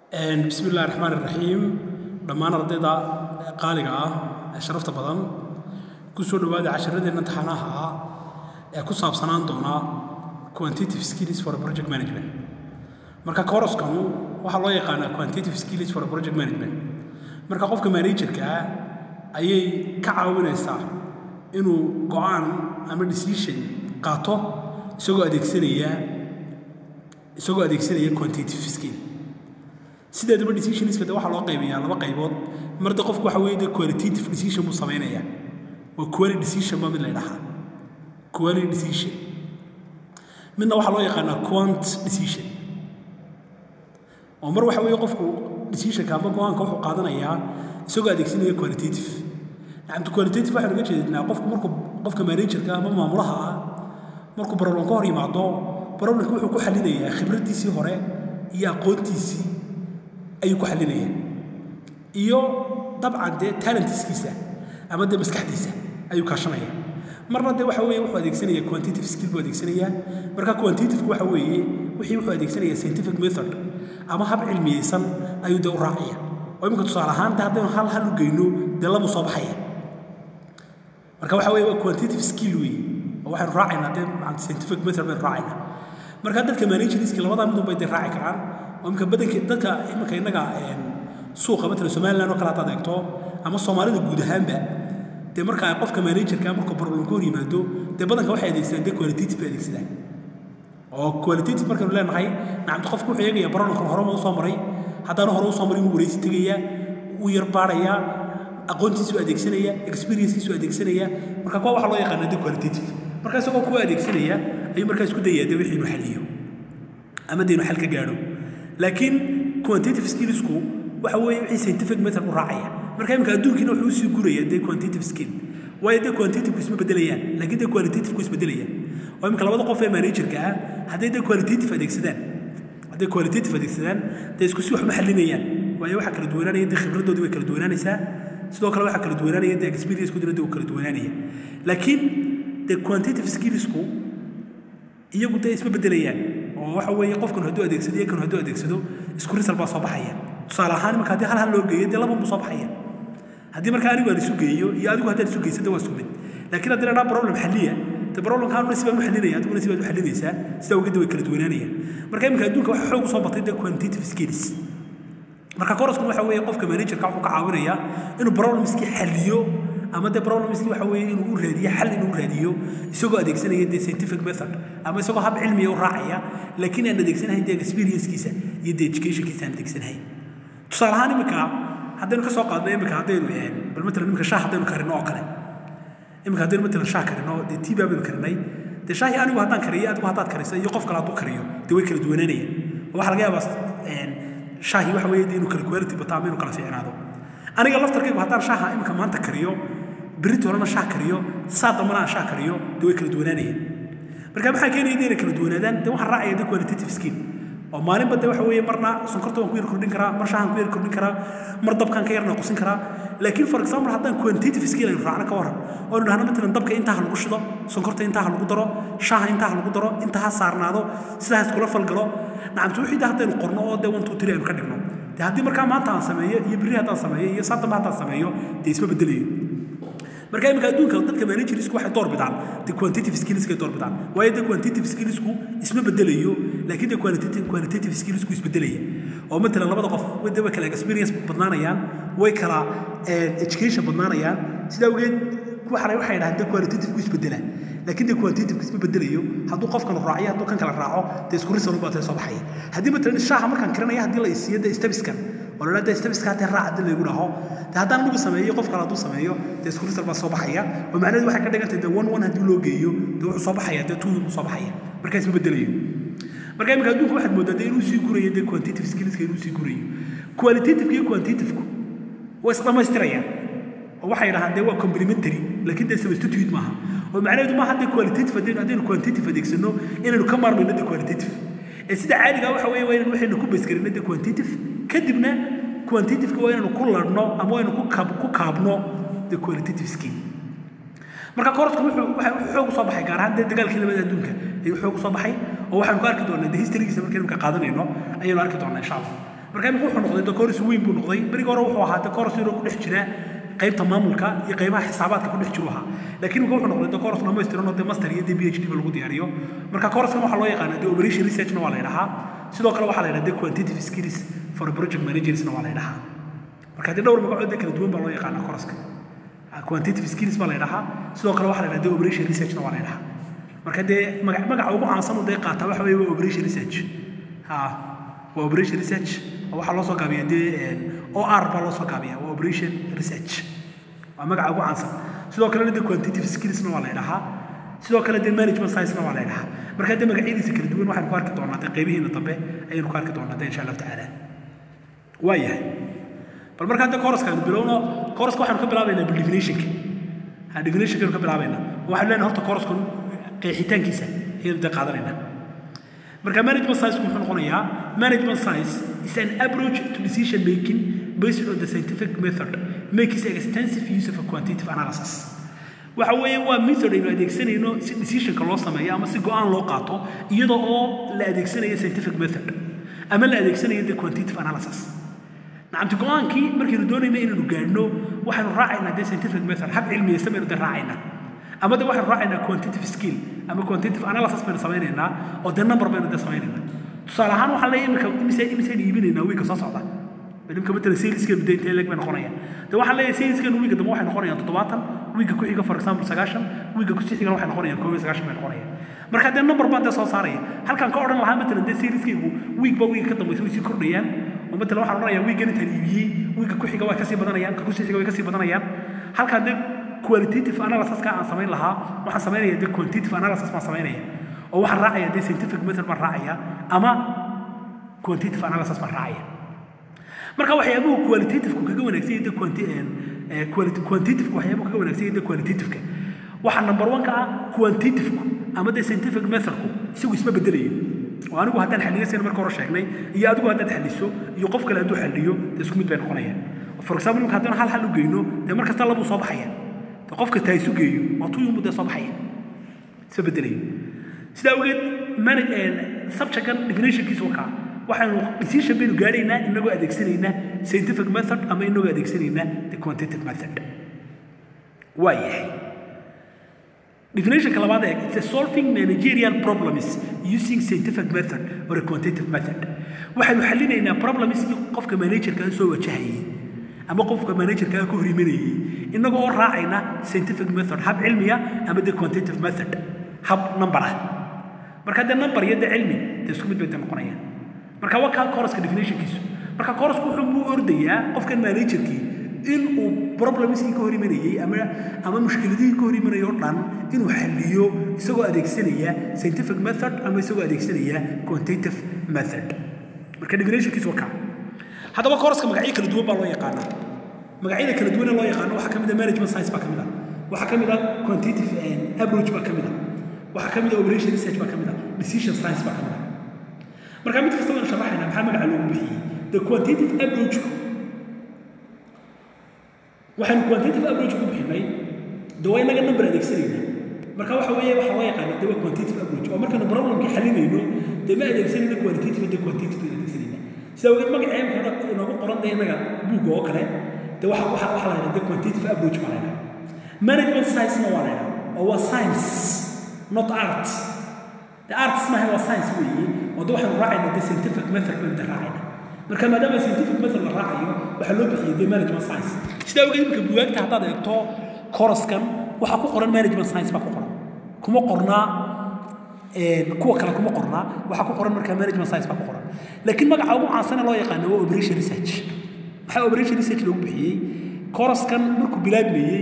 bismi illahi raxmaan iraxiim dhammaan ardayda qaaliga ah ee sharafta badan ku soo dhowaada casharadeenna taxanaha ah ee ku saabsanaan doona quantitative skills for project management marka koroskanu waxaa loo yaqaanaa quantitative skills for project management marka qofka managerka ah ayay ka caawinaysaa inuu go-aan ama decision qaato isagoo adeegsanaya isagoo adeegsanaya quantitative skill sideedaba decisionska de waxaa loo qaybiyaa laba qaybood marda qofku waxa weeye de qualitative decision buu samaynaya waa quality decision ba mid la ydhahaa quality decision midna waxaa loo yaqaanaa quant decision oo mar waxa weeye qofku decisionka ama go-aanka wuxuu qaadanayaa isagoo adeegsanaya qualitative nacamtu qualitative waxaan uga jeednaa qofku markuu qofka managerka ama maamulaha ah markuu problem ka hor yimaado problemka wuxuu ku xalinayaa khibraddiisii hore iyo aqoontiisii ayuu ku xalinaya iyo dabcan dee talentiskiisa ama dee maskaxdiisa ayuu kaashanaya marna dee waxa weeye wuxuu adeegsanaya quantitative skill buu adeegsanaya marka quantitative waxa weeye wixii wuxuu adeegsanaya scientific method ama hab cilmiyeysan ayuu dee u raacaya oo iminka tusaale ahaan dee haddaynu hal hal u geyno dee labuu soo baxaya marka waxa weeye waa quantitative skill weeye oo waxaynu raacaynaa dee scientific method baynu raacaynaa marka dadka managerska labadaa midun bay dee raaci karaan oo imika badanki dadka iminka innaga suuqa matala somaliland oo kale haddaad eegto ama soomaalida guud ahaanba dee marka qofka managerka markuu problem ka hor yimaado dee badanka waxay adeegsadaan dee qualitative bay adeegsadaan oo qualitative markaynu leenahay nacamta qofku wuxuu eegaya problemkan horema usoo maray haddaanu hore usoo marin wuu wareysi tegaya wuu yar baarayaa aqoontiisu adeegsanaya experiencekiisu adeegsanaya marka kuwa waxaa loo yaqaana dee qualitative marka isagoo kuwa adeegsanaya ayuu markaa isku dayaa dee wixii inuu xaliyo ama dee inuu xal ka gaadho laakiin quantitative skillsku waxa weeye wixii scientific method u raacaya marka imika adduunkiina wuxuu usii guraya dee quantitative skill waayo dee quantitative isma bedelayaan laakiin dee qualitative isma bedelayaan oo imika labada qof ee managerka ah hadday dee qualitative adeegsadaan hadday qualitative adeegsadaan dee isku si waxma xalinayaan waayo waxaa kala duwanaanaya dee khibraddoodii way kala duwanaanaysaa sidoo kale waxaa kala duwanaanaya dee experiencekoodina dee uu kala duwanaanaya laakiin dee quantitative skillsku iyagu dee isma bedelayaan oo waxa weeye qofkan hadduu adeegsado iyo kan hadduu adeegsado isku risal baa soo baxaya tusaale ahaan imanka haddii hal hal loo geeyo dee laban buu soo baxaya haddii marka anigu aan isu geeyo iyo adigu haddaad isu geysan dee waa isku mid laakiin haddii la dhaa problem xalliya dee problemka anuna si baan u xalinaya adiguna si baad u xalinaysaa sidaa ogeedda way kala duwanaanayaan marka iminka adduunka waxa xoog usoo batay dee quantitative skills marka koroskun waxa weeye qofka managerka wuxuu ka caawinayaa inuu problemskii xalliyo ama dee problemskii waxa weeye inuu u raadiyo xal inuu raadiyo isagoo adeegsanaya dee scientific method ama isagoo hab cilmiya u raacaya laakiin aan adeegsanahayn dee experiencekiisa iyo dee educationkiisa aan adeegsanahayn tusaale ahaan iminka haddaynu ka soo qaadno iminka haddaynu bal matalan iminka shaah haddaynu karino oo kale iminka haddaynu matalan shaah karino dee tii baa baynu karinay dee shaahii anigu haddaan kariyo adigu haddaad karisa iyo qof kale hadduu kariyo dee way kala duwanaanayaan oo waxaa laga yaabaa shaahi waxa weeye dee inuu kala quality bato ama inuu kala fiicnaado aniga laftarkaygu haddaan shaaha iminka maanta kariyo berito horena shaah kariyo saa dambana aan shaah kariyo dee way kala duwanaanayaan marka maxaa keenaya dee inay kala duwanaadaan dee waxaan raacaya dee qualitative skill oo maalinba dee waxa weeye marna sonkorta waan ku yar kordhin karaa mar shaahan ku yar kordhin karaa mar dabkaan ka yar naaqusin karaa laakiin for example haddaan quantitative skill aynu raacno ka waran oo nu dhahno matalan dabka intaa ha lagu shido sonkorta intaa ha lagu daro shaaha intaa ha lagu daro intaa ha saarnaado sidaa ha iskula falgalo nacamtu wixii dee haddaynu qorno oo dee one two three aynu ka dhigno dee haddii markaa maanta aan sameeyo iyo berri haddaan sameeyo iyo saa dambe haddaan sameeyo dee isma bedelayo marka iminka adduunka dadka managersku waxay door bidaan de quantitative skillskay door bidaan waayo de quantitative skillsku isma bedelayo laakiin de qualitative qualitative skillsku isbedelaya oo matalan labada qof de way kala experience badnaanayaan way kala education badnaanayaan sidaa awgeed waxana waxay dhahaan de qualitative isbedela laakiin de quantitative isma bedelayo hadduu qofkan raaciyo hadduu kan kala raaco dee isku risal baa soo baxaya haddii matalan shaaha markaan karinaya haddii la isiiyo de stabiskan oo la dee stabiska haddii raac haddii laygu dhaho dee haddaan anigu sameeyo qof kale hadduu sameeyo dee isku risal baa soo baxaya oo macnaheedu waxay ka dhigantahay dee one one haddii loo geeyo dee wuxuu soo baxaya dee two buu soo baxaya markaa isma bedelayo marka imika adduunka waxaad moodaa dee inuu sii gurayo dee quantitative skillska inuu sii gurayo qualitative iyo quantitative waa isdhamaystirayaan oo waxay dhahaan dee waa complementary laakiin dee substitute maaha oo macnaheedu maaha dee qualitative haddaynu haddaynu quantitative adeegsano inaynu ka maarmayno dee qualitative ee sida caadiga waxa weeye waa inaynu waxaynu ku baysgarino dee quantitative kadibna quantitativeka waa inaynu ku ladhno ama waa inaynu ku kaab ku kaabno dee qualitative skill marka korosku wuxuu waxa xoog soo baxay gaar ahaan dee dagaalkii labada adduunka ayuu xoog soo baxay oo waxaanu ka arki doonaa dee historygiisa markaynu ka qaadanayno ayaynu arki doonaa insha allah marka imika wuxuu noqday decoris weyn buu noqday berigi hore wuxuu ahaa decoris inuu ku dhex jira qaybta maamulka iyo qaybaha xisaabaadka ku dhex jiru ahaa laakiin imika wuxuu noqday decoris dhamaystiran oo dee master iyo dee phd ba lagu diyaariyo marka coruskan waxaa loo yaqaana dee operation researchna waa la yidhahaa sidoo kale waxaa la yidhaha dee quantitative skills for project managersna waa la yidhahaa marka dee dhowr magacood dee kala duwan baa loo yaqaana coruska quantitative skills baa la yidhahaa sidoo kale waxaa la yidhaha dee operation researchna waa la yidhahaa marka dee magac magaca ugu caansan uu dee qaataa waxa weeye waa operation research ha waa operation research oo waxaa loo soo gaabiya dee or baa loo soo gaabiya waa operation research waa magaca ugu caansan sidoo kalena dee quantitative skillsna waa la yidhahaa sidoo kale dee management sciencena waa la yidhahaa marka dee magacyadiisa kala duwan waxaynu ku arki doonaa dee qaybihiina dambe ayaynu ku arki doonaa dee insha allahu tacaala waa yahay bal markaa dee coruska aynu bilowno coruska waxaynu ka bilaabaynaa bildefinitionka ha definitionkaynu ka bilaabaynaa waxaynu leenahay horta corusku qeexitaankiisa ayaynu dee qaadanaynaa marka management science muxuu noqonayaa management science is an approach to decision making based on the scientific method makes extensive use of a quantitative analysis waxa weeye waa method aynu adeegsanayno si decisionka loo sameeyo ama si go-aan loo qaato iyadoo oo la adeegsanayo scientific method ama la adeegsanayo the quantitative analysis nacamti go-aankii markaynu doonayna inaynu gaadhno waxaynu raacaynaa dee scientific method hab cilmiyeysan baynu dee raacaynaa ama de waxaynu raacaynaa quantitative skill ama quantitative analysis baynu samaynaynaa oo dee number baynu dee samaynaynaa tusaale ahaan waxaan leeyahay imika imise imisaynu iibinaynaa wiilka soo socda imika matala saleskeenu dee intee leeg bay noqonayaan de waxaan leeyahay saleskeenu wiilka dambe waxay noqonayaan toddobaatan wiilka ku xiga for example sagaashan wiilka ku sii xigan waxay noqonayaan koob iyo sagaashan bay noqonayaan marka dee number baan dee soo saaraya halkaan ka odhan lahaa matalan dee saleskeygu wiigba wiilka ka dambaysa way sii kordhayaan oo matalan waxaan odhanayaa wiilkan intaan iibiyey wiilka ku xiga way kasii badanayaan ka ku sii xiga way kasii badanayaan halkaan dee qualitative analysiska aan samayn lahaa waxaan samaynaya dee quantitative analysis baan samaynaya oo waxaan raacaya dee scientific method baan raacaya ama quantitative analysis baan raacaya marka waxyaabuhu qualitativku kaga wanaagsan yahay dee quantitative waxyaabuhu kaga wanaagsan yahay dee qualitativeka waxaa number one ka ah quantitativku ama dee scientific methodku isagu isma bedelayo oo anigu haddaan xalliyo sina marka hore sheegnay iyo adigu haddaad xalliso iyo qof kale hadduu xalliyo dee isku mid bay noqonayaan for example imika haddaan hal hal u geyno dee mar kasta labuu soo baxaya dee qofka taa isu geeyo waa tuyunbu dee soo baxaya isma bedelayo sidaa awgeed manage subjectkan definitionkiisa wakaa waxaanu decision baynu gaadhaynaa inagoo adeegsanaynaa scientific method ama inagoo adeegsanaynaa the quantitative method waa yahay definitionka labaad ee it's a solving managerial problems using scientific method or a quantitative method waxaanu xallinaynaa problems qofka managerka soo wajahayay ama qofka managerka ka hor imanayay inagoo oo raacayna scientific method hab cilmiya ama the quantitative method hab number ah marka dee number iyo dee cilmi dee isku mid bay dee noqonayaan marka waa kaa coruska definitionkiisu marka corusku wuxuu u ordayaa qofkan managerkii in uu problemskii ka hor imanayey ama ama mushkiladihii ka hor imanayay oo dhan inuu xalliyo isagoo adeegsanaya scientific method ama isagoo adeegsanaya quantitative method marka definitionkiisu waa kaa haddaba coruska magacyo kala duwan baa loo yaqaanaa magacyada kala duwan ee loo yaqaano waxaa ka mid ah management science baa ka mid ah waxaa ka mid ah quantitative approach baa ka mid ah waxaa ka mid ah operation research baa ka mid ah decision science baa ka mid ah marka mid kasta waynu sharaxaynaa maxaa magaca loogu bixiyey the quantitative approach waxaanu quantitative approach ku bixinay de waa inaga number adeegsanayna marka waxa weeye waxaa loo yaqaana de waa quantitative approach oo markaynu problemkii xalinayno dee ma adeegsanayna quantitative de quantitative aynu adeegsanayna sida ogeed magacee marka inoogu qoran de inaga buugga oo kale de waxa waxa waxa la yidhaha de quantitative approach baa la yidhaha management science-na waa la yidhaha oo waa science not art the arts maaha waa science weeye oo de waxaynu raacaynaa de scientific method baynu de raacayna marka maadaama scientific method la raacayo waxaa loo bixiyey de management science sidaa ogeed imika buwaagta haddaad eegto koraskan waxaa ku qoran management science baa ku qoran kuma qornaa kuwa kale kuma qornaa waxaa ku qoran markaa management science baa ku qoran laakiin magaca ugu caansana loo yaqaano waa operation research maxaa operation research loogu bixiyey koraskan markuu bilaabmayey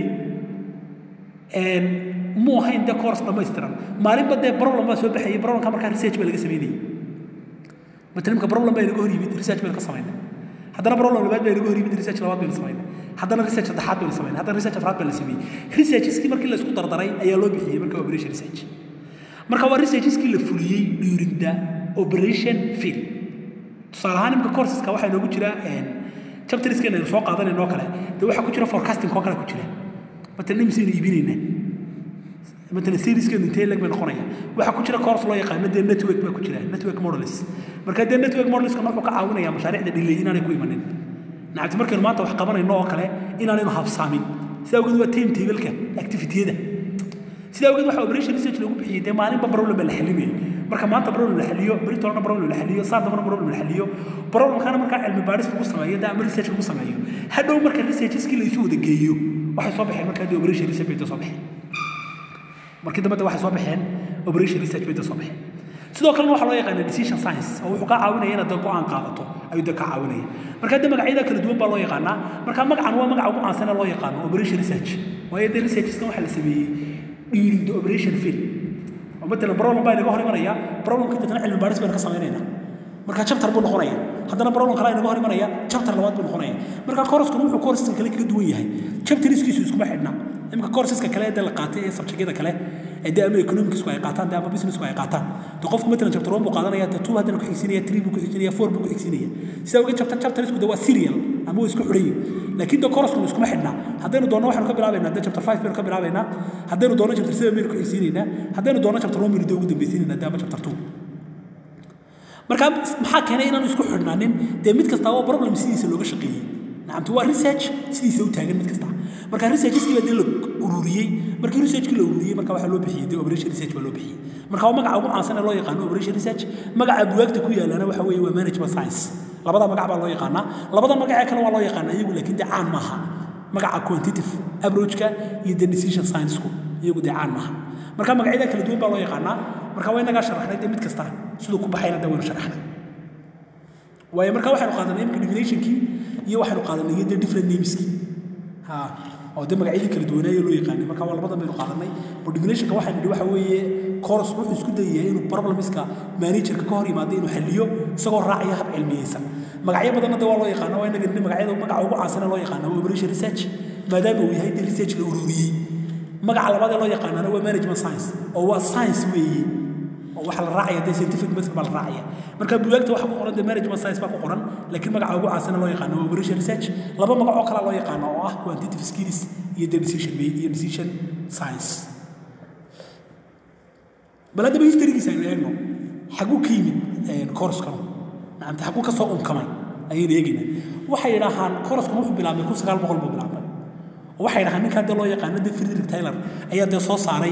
muu ahayn dee course dhammaystiran maalinba dee problem baa soo baxayay problemka markaa research baa laga sameynayay matalan imka problem baa inaga hor yimid research baynu ka samaynay haddana problem labaad baa inaga hor yimid research labaad baynu samaynay haddana research saddexaad baynu samaynay haddana research afraad baa la sameeyey researcheskii markii la isku dardaray ayaa loo bixiyey marka operation research marka waa researcheskii la fuliyey during the operation field tusaale ahaan imka courseska waxaa inoogu jira chapterskeena aynu soo qaadanayno oo kale dee waxaa ku jira forecasting oo kale ku jira matalan imisaynu iibinaynaa مثلا سيريز كان انتهي لك من قريه waxa ku jira course loo yaqaan de network ba ku jira network models marka dee network modelska wuxuu ka caawinayaa mashaariicda dhilay inaanay ku imanin nacabti markaynu maanta wax qabanayno oo kale inaanaynu habsaamin sidaa awgeed waa time tableka activitiyada sidaa awgeed waxa operation research lagu bixiyey dee maalinba problem la xalimayay marka maanta problem la xaliyo beri tolana problem la xaliyo saa dambana problem la xaliyo problemkana markaa cilmi baadhis lagu sameeyo dee ama research lagu sameeyo hadhow marka researcheskii la isu wada geeyo waxay soo baxeen markaa dee operation research bay soo baxeen markii dambe waxay soo baxeen operation research bay soo baxeen sidoo kalena waxaa loo yaqaana decision science oo wuxuu kaa caawinaya inaad dad go-aan qaadato ayuu dad kaa caawinaya marka de magacyada kala duwan baa loo yaqaanaa marka magacan waa magaca ugu caansan ee loo yaqaano operation research waayo dee researcheskan waxaa la sameeyey during the operation field oo matalan problem baa inaga hor imanaya problemka dadna cilmi baadhis baynu ka samaynayna marka chapter buu noqonaya haddana problem kale inaga hor imanaya chapter labaad buu noqonaya marka courskuna wuxuu courseska kale kaga duwan yahay chapteriskiisu iskuma xidhna imika courseska kale ee la qaatay ee subjectyada kale ee dee ama economicsku ay qaataan dee ama businessku ay qaataan dee qofku matalan chapter one buu qaadanaya dee two haddana ku xigsinaya three buu ku xigsinaya four buu ku xigsinaya sidaa ogeed chapter chapterisku dee waa serial ama waa isku xidhan yihin laakiin dee courskuna iskuma xidhna haddaynu doonno waxaynu ka bilaabaynaa dee chapter five baynu ka bilaabaynaa haddaynu doonno chapter seven baynu ku xigsiinaynaa haddaynu doonno chapter one baynu dee ugu dambaysiinaynaa dee ama chapter two marka maxaa keenay inaanu isku xidhnaanin dee mid kasta waa problem sidiisa looga shaqeeyey nacamti waa research sidiisa u taagan mid kasta marka researcheskii baa dee la ururiyey markii researchkii la ururiyey marka waxaa loo bixiyey dee operation research baa loo bixiyey marka waa magaca ugu caansan ee loo yaqaano operation research magaca buwaagta ku yaalana waxa weeye waa management science labada magac baa loo yaqaanaa labada magacee kale waa loo yaqaanaa iyagu laakiin dee caan maaha magaca quantitative approachka iyo the decision science-ku iyagu dee caan maaha marka magacyada kala duwan baa loo yaqaanaa marka waa inagaa sharaxnay dee mid kasta siduu ku baxayna dee waynu sharaxnay waayo marka waxaynu qaadanay imika definitionkii iyo waxaynu qaadanay iyo dee different nameskii ha oo dee magacyadii kala duwanaayo loo yaqaanay marka waa labadan baynu qaadanay oo definitionka waxaynu nidhi waxa weeye course wuxuu isku dayahay inuu problemska managerka ka hor yimaado inuu xaliyo isagoo raacaya hab cilmiyeysan magacyo badanna dee waa loo yaqaana waa inaga nidhi magacyada magaca ugu caansan ee loo yaqaana waa operation research maadaama uu yahay dee research la ururiyey magaca labaad ee loo yaqaanana waa management science oo waa science weeye oo waxa la raacaya dee scientific method baa la raacaya marka bugaagta waxa ku qoran dee management science baa ku qoran laakiin magaca ugu caansan ee loo yaqaano waa operation research laba magac oo kale loo yaqaano oo ah quantitative skills iyo dee decision iyo decision science bal haddaba historygiisa aynu eegno xaguu ka yimid koorskan nacamta xaguu ka soo unkamay ayaynu eegaynaa waxay yidhaahaan koorskan wuxuu bilaabmay kun sagaal boqol buu bilaabmay waxay dhahaan ninkaa dee loo yaqaano dee frederick taylor ayaa dee soo saaray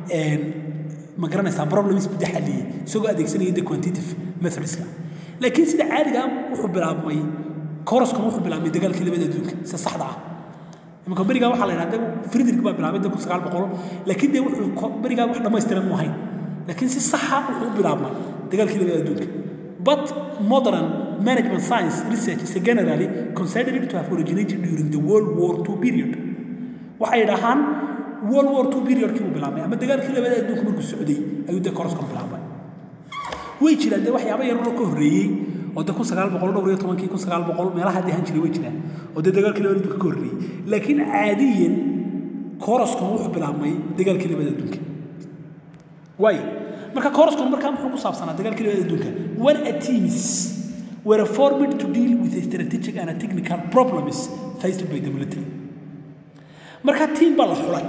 ma garanaysaa problems buu dee xalliyey isagoo adeegsanaya dee quantitative methodska laakiin sida caadiga wuxuu bilaabmay koroskan wuxuu bilaabmay dagaalkii labada adduunka sida saxda ah imanka berigaa waxaa la yidhahda frederick baa bilaabay dee kun sagaal boqol laakiin dee wuxuu berigaa wax dhammaystiran mu ahayn laakiin si saxa wuxuu u bilaabmay dagaalkii labada adduunka but modern management science research is generally considered to have originated during the World War II period. waxay dhahaan World War II periodkii uu bilaabmay ama dagaalkii labada adduunka markuu socday ayuu dee koroskan bilaabmay way jiraan dee waxyaaba yaroo ka horreeyey oo dee kun sagaal boqol dhowr iyo tobankii kun sagaal boqol meelaha dee han jiray way jiraan oo dee dagaalkii labada adduunka ka horreeyey laakiin caadiyan koroskan wuxuu bilaabmay dagaalkii labada adduunka waayo marka koroskan markaa muxuu ku saabsanaa dagaalkii labada adduunka when a teams were formed to deal with a strategic and a technical problems faced by the military marka tiim baa la xulay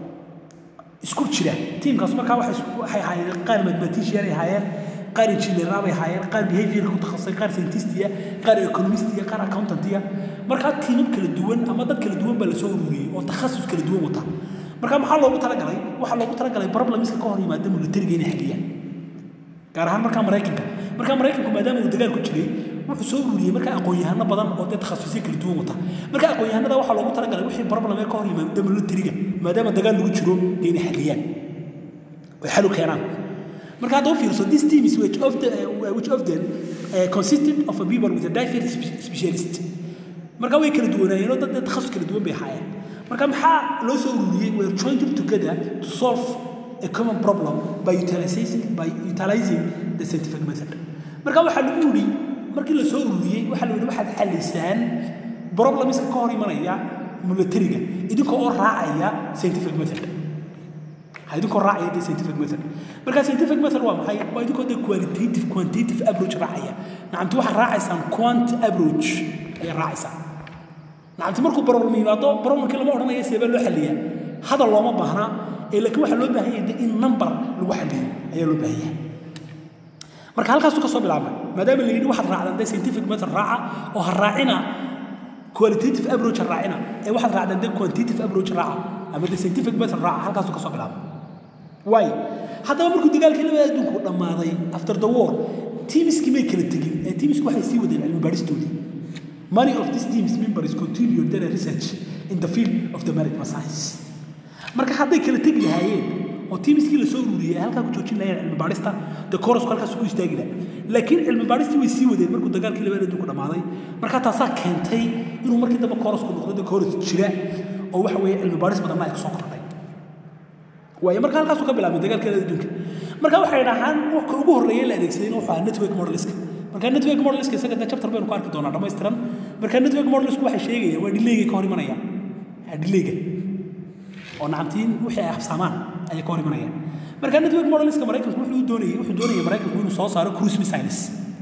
isku jira tiimkaas markaa waxay ahaayeen qaar mathematician ay ahaayeen qaar engineer bay ahaayeen qaar behavior ku takhasusay qaar scientistiya qaar economistiya qaar accountantiya markaa tiimam kala duwan ama dad kala duwan baa lasoo ururiyey oo takhasus kala duwan wata marka maxaa loogu talagalay waxaa loogu talagalay problemska ka hor yimaada militariga inay xaliyaan gaar ahaan markaa maraykanka markaa maraykanku maadaama uu dagaal ku jiray wuxuu soo ururiyey markaa aqoon-yahano badan oo dee takhasusyo kala duwan wata marka aqoon-yahanada waxaa loogu talagalay wixii problem ee ka hor yimaada militariga maadaama dagaal lagu jiro dee inay xaliyaan oy xal u keenaan marka hadda u fiirso this team is which of, the, uh, which of them uh, consisted of a people with a diverse specialist marka way kala duwanaayeen oo dad dee takhasus kala duwan bay ahaayeen marka maxaa loo soo ururiyey were joined together to solve a common problem by utilizing, by utilizing the scientific method marka waxaa lagu yidhi markii la soo ururiyey waxaa la yidhi waxaad xalisaan problemska ka hor imanaya militariga idinkoo oo raacaya scientific method idinkoo raacaya dee scientific method marka scientific method waa maxay waa idinkoo dee qualitative quantitative approach raacaya nacamti waxaad raacaysaan quant approach ayaad raacaysaan nacamti markuu problem yimaado problemkii lama odhanayo seebaa loo xaliyaa hadal looma baahnaa ee laakiin waxaa loo baahan yahay in number lagu xaliyo ayaa loo baahan yahay marka halkaasuu ka soo bilaabmay maadaama la yidhi waxaad raacdaan dee scientific method raaca oo ha raacina qualitative approach ha raacina ee waxaad raacdaan dee quantitative approach raaca ama dee scientific method raaca halkaasuu ka soo bilaabmay waayo haddaba markuu dagaalkii labada adduunku dhammaaday after the war teamiskii may kala tegin ee teamiski waxay sii wadeen cilmi baadhistoodii many of these teams members continued their research in the field of the maritime science marka hadday kala tegi lahaayeen oo teamiskii la soo ururiyey ay halkaa ku joojin lahayeen cilmi baadhista dee korosku halkaas ku istaagi laha laakiin cilmi baadhistii way sii wadeen markuu dagaalkii labada adduunku dhammaaday marka taasaa keentay inuu markii dambe korosku noqdo dee koros jira oo waxa weeye cilmi baadhis badanna ay kasoo kordhay waayo marka halkaasuu ka bilaabay dagaalkeeda adduunka marka waxay dhahaan waka ugu horreeyay la adeegsaday wuxuu ahaa network modeliska marka network modeliska isaga dee chapter baynu ku arki doonaa dhammaystiran marka network modelisku waxay sheegayaan waa dhileygay ka hor imanayaan dhileyga oo nacamtiin wixii ay habsaamaan ayay ka hor imanayaan marka network modeliska maraykanku wuxuu doonayay wuxuu doonayay maraykanku inuu soo saaro cruise missiles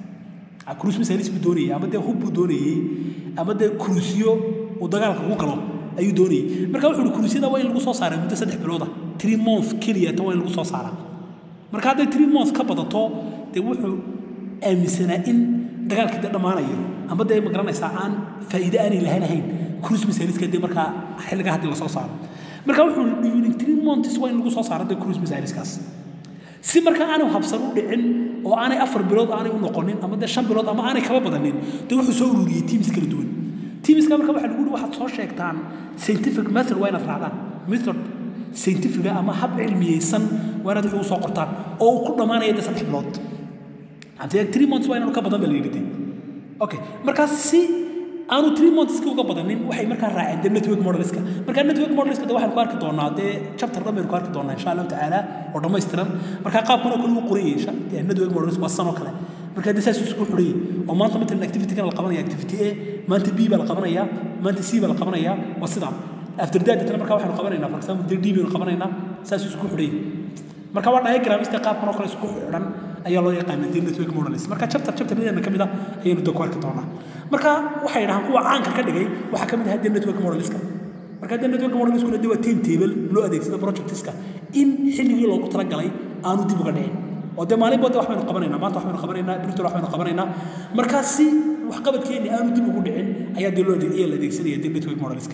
cruise missiles buu doonayay ama dee hub buu doonayay ama dee cruisyo uu dagaalka ku galo ayuu doonayay marka wuxuu uhi cruisyada waa in lagu soo saaraa muddo saddex bilooda three month keliyata waa in lagu soo saaraa marka hadday three month ka badato dee wuxuu aaminsanaa in dagaalkii dee dhammaanayo ama dee ma garanaysaa aan faa'iide aanay lahayn ahayn cruise missileska dee markaa xilligaa haddii lasoo saaro marka wuxuu yidhi three months waa in lagu soo saaro dee cruise missileskaas si markaa aanu habsan u dhicin oo aanay afar bilood aanay u noqonin ama dee shan bilood ama aanay kaba badanin dee wuxuu soo ururiyey teams kala duwan teamska marka waxaa lagu yihi waxaad soo sheegtaan scientific method waa inaad raacdaan method scientifiga ama hab cilmiyeysan waa inaad wixii u soo qortaan oo uu ku dhammaanaya dee saddex bilood hadee three months waa inaanu ka badan ba la yidhi dee okay markaas si aanu three monthska uga badanin waxay markaa raaceen dee network modeliska marka network modeliska de waxaanu ku arki doonaa dee chapter dhan baynu ku arki doonaa insha allahu tacaala oo dhammaystiran marka qaabkan oo kale uu qorayay network modeliska waa sanoo kale marka dee saas isku xurayay oo maanta matalan activity-kan la qabanaya activity a maanta b baa la qabanaya maanta c baa la qabanaya waa sidaa after that tana marka waxaanu qabanaynaa for example dee d baynu qabanaynaa saas isku xurayay marka waa diagramista qaabkan oo kale isku xidhan ayaa loo yaqaanaa dee network models marka chapter chapteryadeena ka mid ah ayaynu dee ku arki doonaa marka waxay dhahaan kuwa caanka ka dhigay waxaa ka mid ahaa dee network modeliska marka dee network modeliskuna dee waa time table loo adeegsada projectiska in xilligii loogu talagalay aanu dib uga dhicin oo dee maalin boode wax baynu qabanaynaa maanta wax baynu qabanaynaa britol wax baynu qabanaynaa markaa si waxqabadkeenni aanu dib ugu dhicin ayaa dee loo ayaa la adeegsanaya dee network modeliska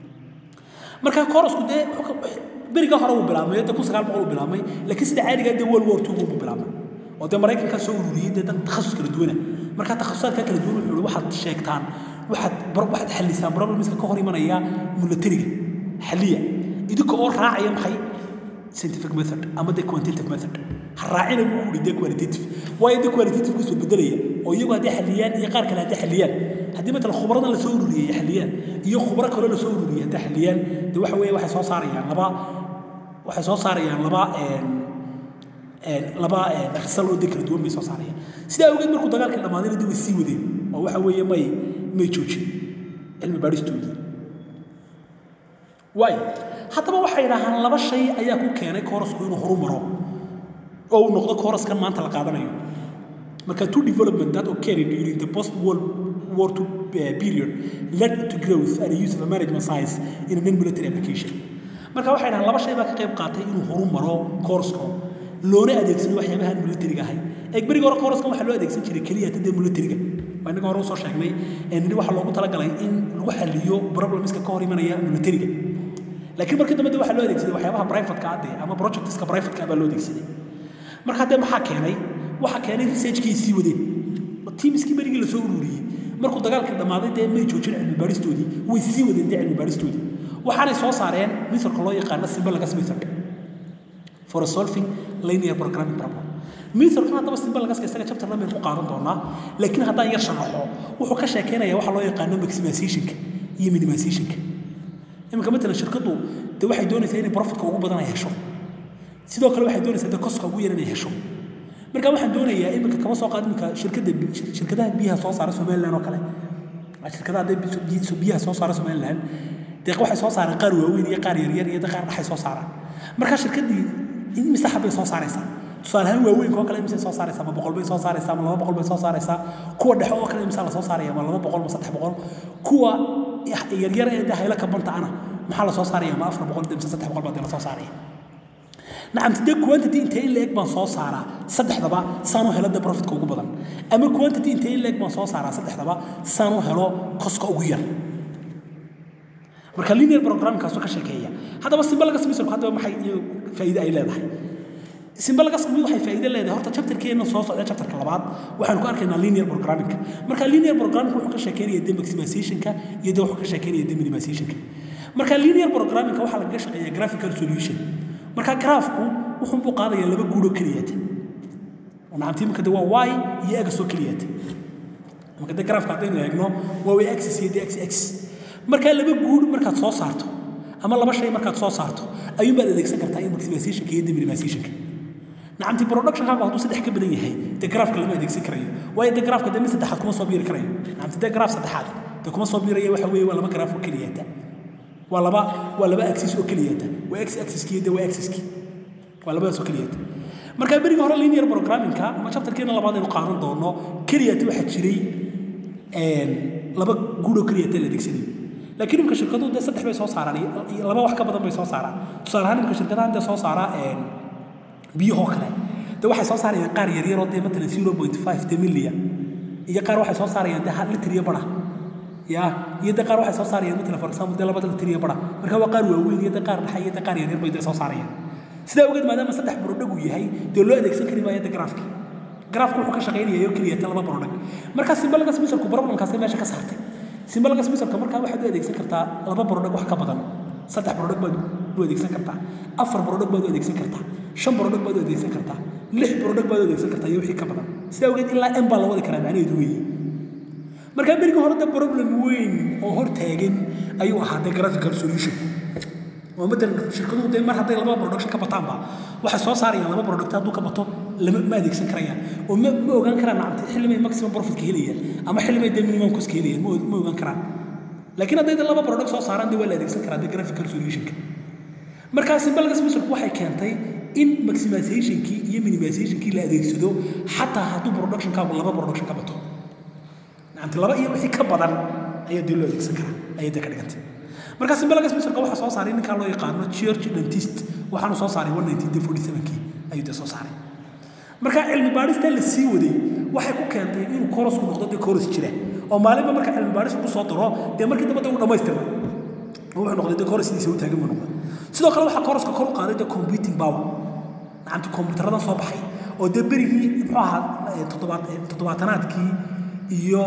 marka korosku dee beriga hore uu bilaabmay dee kun sagaal boqol uu bilaabmay laakiin sida caadiga dee world war two buu bilaabmay oo dee maraykankaa soo ururiyey dee dad takhasus kala duwana marka takhasusaadka kala duwan wuxuu waxaad sheegtaan waxaad waxaad xallisaan problemska ka hor imanaya militariga xalliya idinka oo raacaya maxay scientific method ama dee quantitative method ha raacina buu ku dee qualitative waayo dee qualitative kusoo bedelaya oo iyagu hadday xalliyaan iyo qaar kale hadday xalliyaan haddii matala khubradan la soo ururiyey xalliyaan iyo khubro kaloo la soo ururiyey hadday xalliyaan dee waxa weeye waxay soo saarayaan laba waxay soo saarayaan laba laba risal oo dee kala duwan bay soo saarayaan sidaa awgeed markuu dagaalkii dhammaadayna dee way sii wadeen oo waxa weeye may may joojin cilmi baadhistoodii waayo haddaba waxay dhahaan laba shay ayaa ku keenay koorasku inuu horu maro oo uu noqdo kooraskan maanta la qaadanayo marka two development that occurred during the post world war two uh, period led to growth and use of a management science in a non-military application marka waxay dhahaan laba shay baa ka qayb qaatay inuu horu maro kooraska loona adeegsado waxyaabaha aan militariga ahayn eeg beriga hore kooraskan waxaa loo adeegsan jiray keliya tadee militariga waa innaga hore usoo sheegnay nini waxaa loogu talagalay in lagu xaliyo problemska ka hor imanaya militariga laakiin markii dambe de waxaa loo adeegsaday waxyaabaha privateka ah dee ama projectiska privateka baa loo adeegsaday marka haddee maxaa keenay waxaa keenay researchkii sii wadeen tiimiskii berigii lasoo ururiyey markuu dagaalkii dhammaaday dee may joojin cilmi baadhistoodii way sii wadeen dee cilmi baadhistoodii waxaanay soo saareen methodka loo yaqaano symbolagus method for solving linear programming problem methodkan haddaba symbolaguska isaga chapter dhan baynu ku qaadan doonaa laakiin haddaan yar sharaxo wuxuu ka sheekeynaya waxa loo yaqaano maximizationka iyo minimizationka iminka matalan shirkaddu dee waxay doonaysaa inay profitka ugu badan ay hesho sidoo kale waxay doonaysaa dee koska ugu yar inay hesho marka waxaan doonayaa iminka kama soo qaad iminka shirkadda shirkadaha biyaha soo saara somaliland oo kale shirkadaha dee biyaha soo saara somaliland dee waxay soo saaraan qaar waaweyn iyo qaar yaryar iyo qaar dhaxay soo saaraan marka shirkaddii imise xabbay soo saaraysaa tusaale ahaan waaweynka oo kale imise soo saaraysaa ma boqol bay soo saaraysaa ma laba boqol bay soo saaraysaa kuwa dhexe oo kale imise la soo saaraya ma laba boqol ma saddex boqol kuwa yaryar ee hayla kabanta ana maxaa la soo saaraya ma afar boqol mise saddex boqol baa dee la soo saaraya nacamti dee quantity intee in la-eg baan soo saaraa saddexdaba saan u helo dee profitka ugu badan ama quantity intee in la-eg baan soo saaraa saddexdaba saan u helo koska ugu yar marka linear programkaasoo ka sheekeeya haddaba simbalagas misalku haddaba maxay faa'iide ay leedahay simbalagas mid waxay faa'iide leedahay horta chapterkeena soo socda chapterka labaad waxaanu ku arkaynaa linear programming marka linear programming wuxuu ka sheekeynaya de maximizationka iyo de wuxuu ka sheekeynaya de minimizationka marka linear programming waxaa lagaga shaqeeyaa graphical solution marka graafku wuxuu buu qaadayaa laba guud oo keliyaata nacamti imika de waa y iyo x oo keliyaata marka de graafka haddaynu eegno waa way axis iyo de x x markaa laba guud markaad soo saarto ama laba shay markaad soo saarto ayuunbaad adeegsan kartaa in maximizationka iyo deminimizationka nacamti productionkaagu hadduu saddex ka badan yahay dee graafka lama adeegsan karayo waayo dee graafka dee mid saddexaad kuma soo biiri karayo nacamti dee graaf saddexaad dee kuma soo biiraya waxa weeye waa laba graaf oo keliyaata waa laba waa laba axis oo keliyaata waa x axiski iyo dee waa axiski waa labadaas oo keliyaata marka berigi hore linear programmingka ama chapterkeena labaad aynu qaadan doono keliyaata waxaa jiray laba guud oo keliyaata la adeegsanayo laakiin imika shirkaduhu dee saddex bay soo saaraan laba wax ka badan bay soo saaraan tusaale ahaan imika shirkadahan dee soo saara biyahoo kale dee waxay soo saarayaan qaar yaryaroo dee matalan zero point five de millia iyo qaar waxay soo saarayaan dee hal litir iyo bara ya iyo dee qaar waxay soo saarayaan matalan for example dee labada litir iyo bara marka waa qaar waaweyn iyo dee qaar dhaxa iyo dee qaar yaryar bay dee soo saarayaan sidaa ogeed maadaama saddex brodhag uu yahay dee loo adeegsan kari maayo dee graafkii graafku wuxuu ka shaqaynayaa oo keliya ta laba brodhag marka simbalagas misalku problemkaasay meesha ka saartay simbalagas misalka markaa waxaad u adeegsan kartaa laba brodhag wax ka badan saddex brodhag baad u adeegsan kartaa afar brodhag baad u adeegsan kartaa shan brodhag baad u adeegsan kartaa lix brodhag baad u adeegsan kartaa iyo wixii ka badan sidaa ogeed ilaa m baa la wadi karaa macnaheedu weeye markaa berigii hore de problem weyn oo hor taagan ayuu ahaa de graphical solution oo matalan shirkaduhu dee mar hadday laba production ka bataanba waxay soo saarayaan laba product hadduu ka bato lama ma adeegsan karayaan oo ma ma ogaan karaan nacamta xillimay maximum profitka helayaan ama xillimay dee minimum cost helayaan ma ma ogaan karaan laakiin hadday laba product soo saaraan dee waa la adeegsan karaa dee graphical solutionka markaa simbalgas misalku waxay keentay in maximizationkii iyo minimizationkii la adeegsado xataa hadduu productionkaagu laba production ka bato nacamti laba iyo wixii ka badan ayaa dee loo adeegsan karaa ayay dee ka dhigantay markaa simbalagas misalka waxaa soo saaray ninkaa loo yaqaano church dentist waxaanu soo saaray one nineteen forty sevenkii ayuu dee soo saaray markaa cilmi baadhista la sii waday waxay ku keentay inuu korosku noqdo dee koros jira oo maalinba marka cilmi baadhis lagu soo daro dee markii dambe dee uu dhammaystirma wuxuu noqday dee koros sidiisa u taagan buu noqday sidoo kale waxaa koroska kor u qaaday dee computing power nacamti kombutaradan soo baxay oo dee berigii muxuu ahaa toddobaad toddobaatanaadkii iyo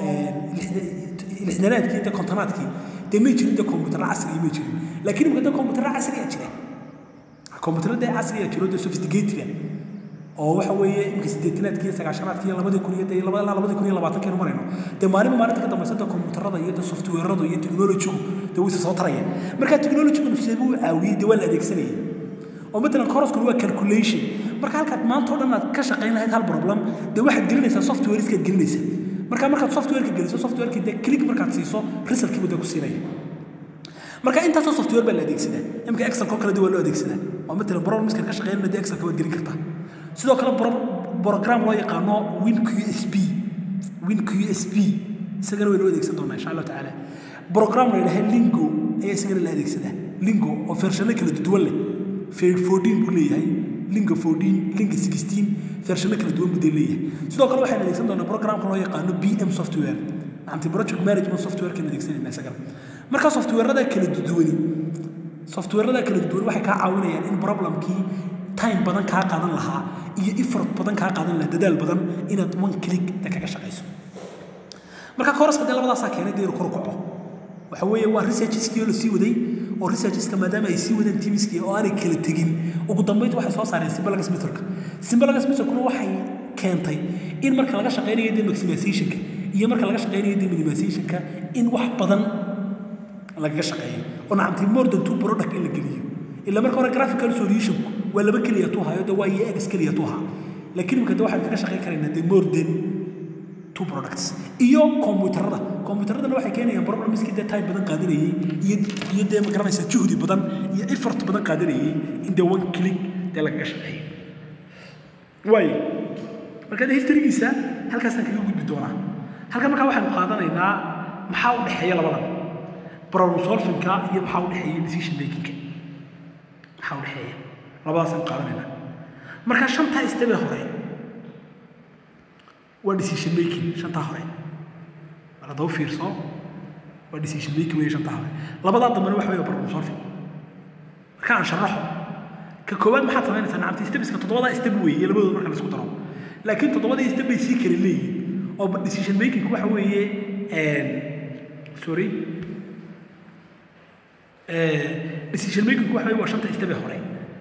lixdanaadkii dee kontonaadkii dee may jirin dee kombutara casriya may jirin laakiin imika dee kombutara casriya jira kombutara dee casriya jiro dee sophisticated oo waxa weeye imika sideetanaadkii iyo sagaashanaadkii iyo labadii kun iyo dee ilaa labadii kun iyo labaatankeenu marayno dee maalinba maalinta ka dambaysa dee kombutarada iyo dee softwareadu iyo technologigu dee wayse soo tarayaan marka technologigu seebuu u caawiyey dee waa la adeegsanayay oo matalan koroskuna waa calculation marka halkaad maanta oo dhan aad ka shaqayn lahayd hal problem dee waxaad gelinaysaa softwareskaad gelinaysaa marka markaad softwareka geliso softwareki dee click markaad siiso resultkiibu dee ku siinaya marka intaasoo software baa la adeegsadaa imika excelko kale dee waa loo adeegsadaa oo matalan problemskan ka shaqeynana dee excelka waad gelin kartaa sidoo kale program loo yaqaano win q s p win q s p isagana waynu adeegsan doonaa insha allahu tacaala program la yidhaha lingo ayaa isagana la adeegsadaa lingo oo vershano kala duwan leh fourteen buu leeyahay linga fourteen linga sixteen vershano kala duwan buu dee leeyahay sidoo kale waxaynu adeegsan doonaa programka loo yaqaano b m software macanti project management software kan adeegsanayna isagana marka softwarada kala duwani softwarada kala duwan waxay kaa caawinayaan in problemkii time badan kaa qaadan lahaa iyo effort badan kaa qaadan lahaa dadaal badan inaad one click da kaga shaqayso marka koroska dee labadaasaa keenay dee inuu kor u kaco waxa weeye waa researchiskii oo la sii waday oo researchiska maadaama ay sii wadeen teamskii oo aanay kala tegin ugu dambeyd waxay soo saareen simbalagas methodka simbalagas methodkuna waxay keentay in marka laga shaqaynayo dee maximizationka iyo marka laga shaqaynayo dee minimizationka in wax badan lagaga shaqeeyo oo nacamtay more than two product in la geliyo ila marka hore graphical solutionku waa laba keliya tu hayo dee waa iyo ex keliya tu haa laakiin imika dee waxaan kaga shaqayn karaynaa dee more than two products iyo kombuyuutarada kombuyuutaradana waxay keenayaan problemskii dee time badan qaadanayey iyo iyo dee ma garanaysaa juhdi badan iyo effort badan qaadanayey in dee one click dee lagaga shaqeeyo waayo marka dee historygiisa halkaasaan kaga gudbi doonaa halkan markaa waxaanu qaadanaynaa maxaa u dhexeeya labadan problem solvingka iyo maxaa u dhexeeya decision makingka maxaa u dhexeeya labadaasaan qaadanayna marka shantaa istebe hore waa decision making shantaa hore mar haddaba fiirso waa decision making weeye shantaa hore labadaa dambena waxa weeye problem solving marka aan sharaxo ka koowaad maxaad samaynaysaa nacamti stebiska toddobadaa step weeye labadooda marka la isku daro laakiin toddobadii step bay sii kala leeyihin oo decision making waxa weeye sorry decision making waxa weeye waa shanta step ee hore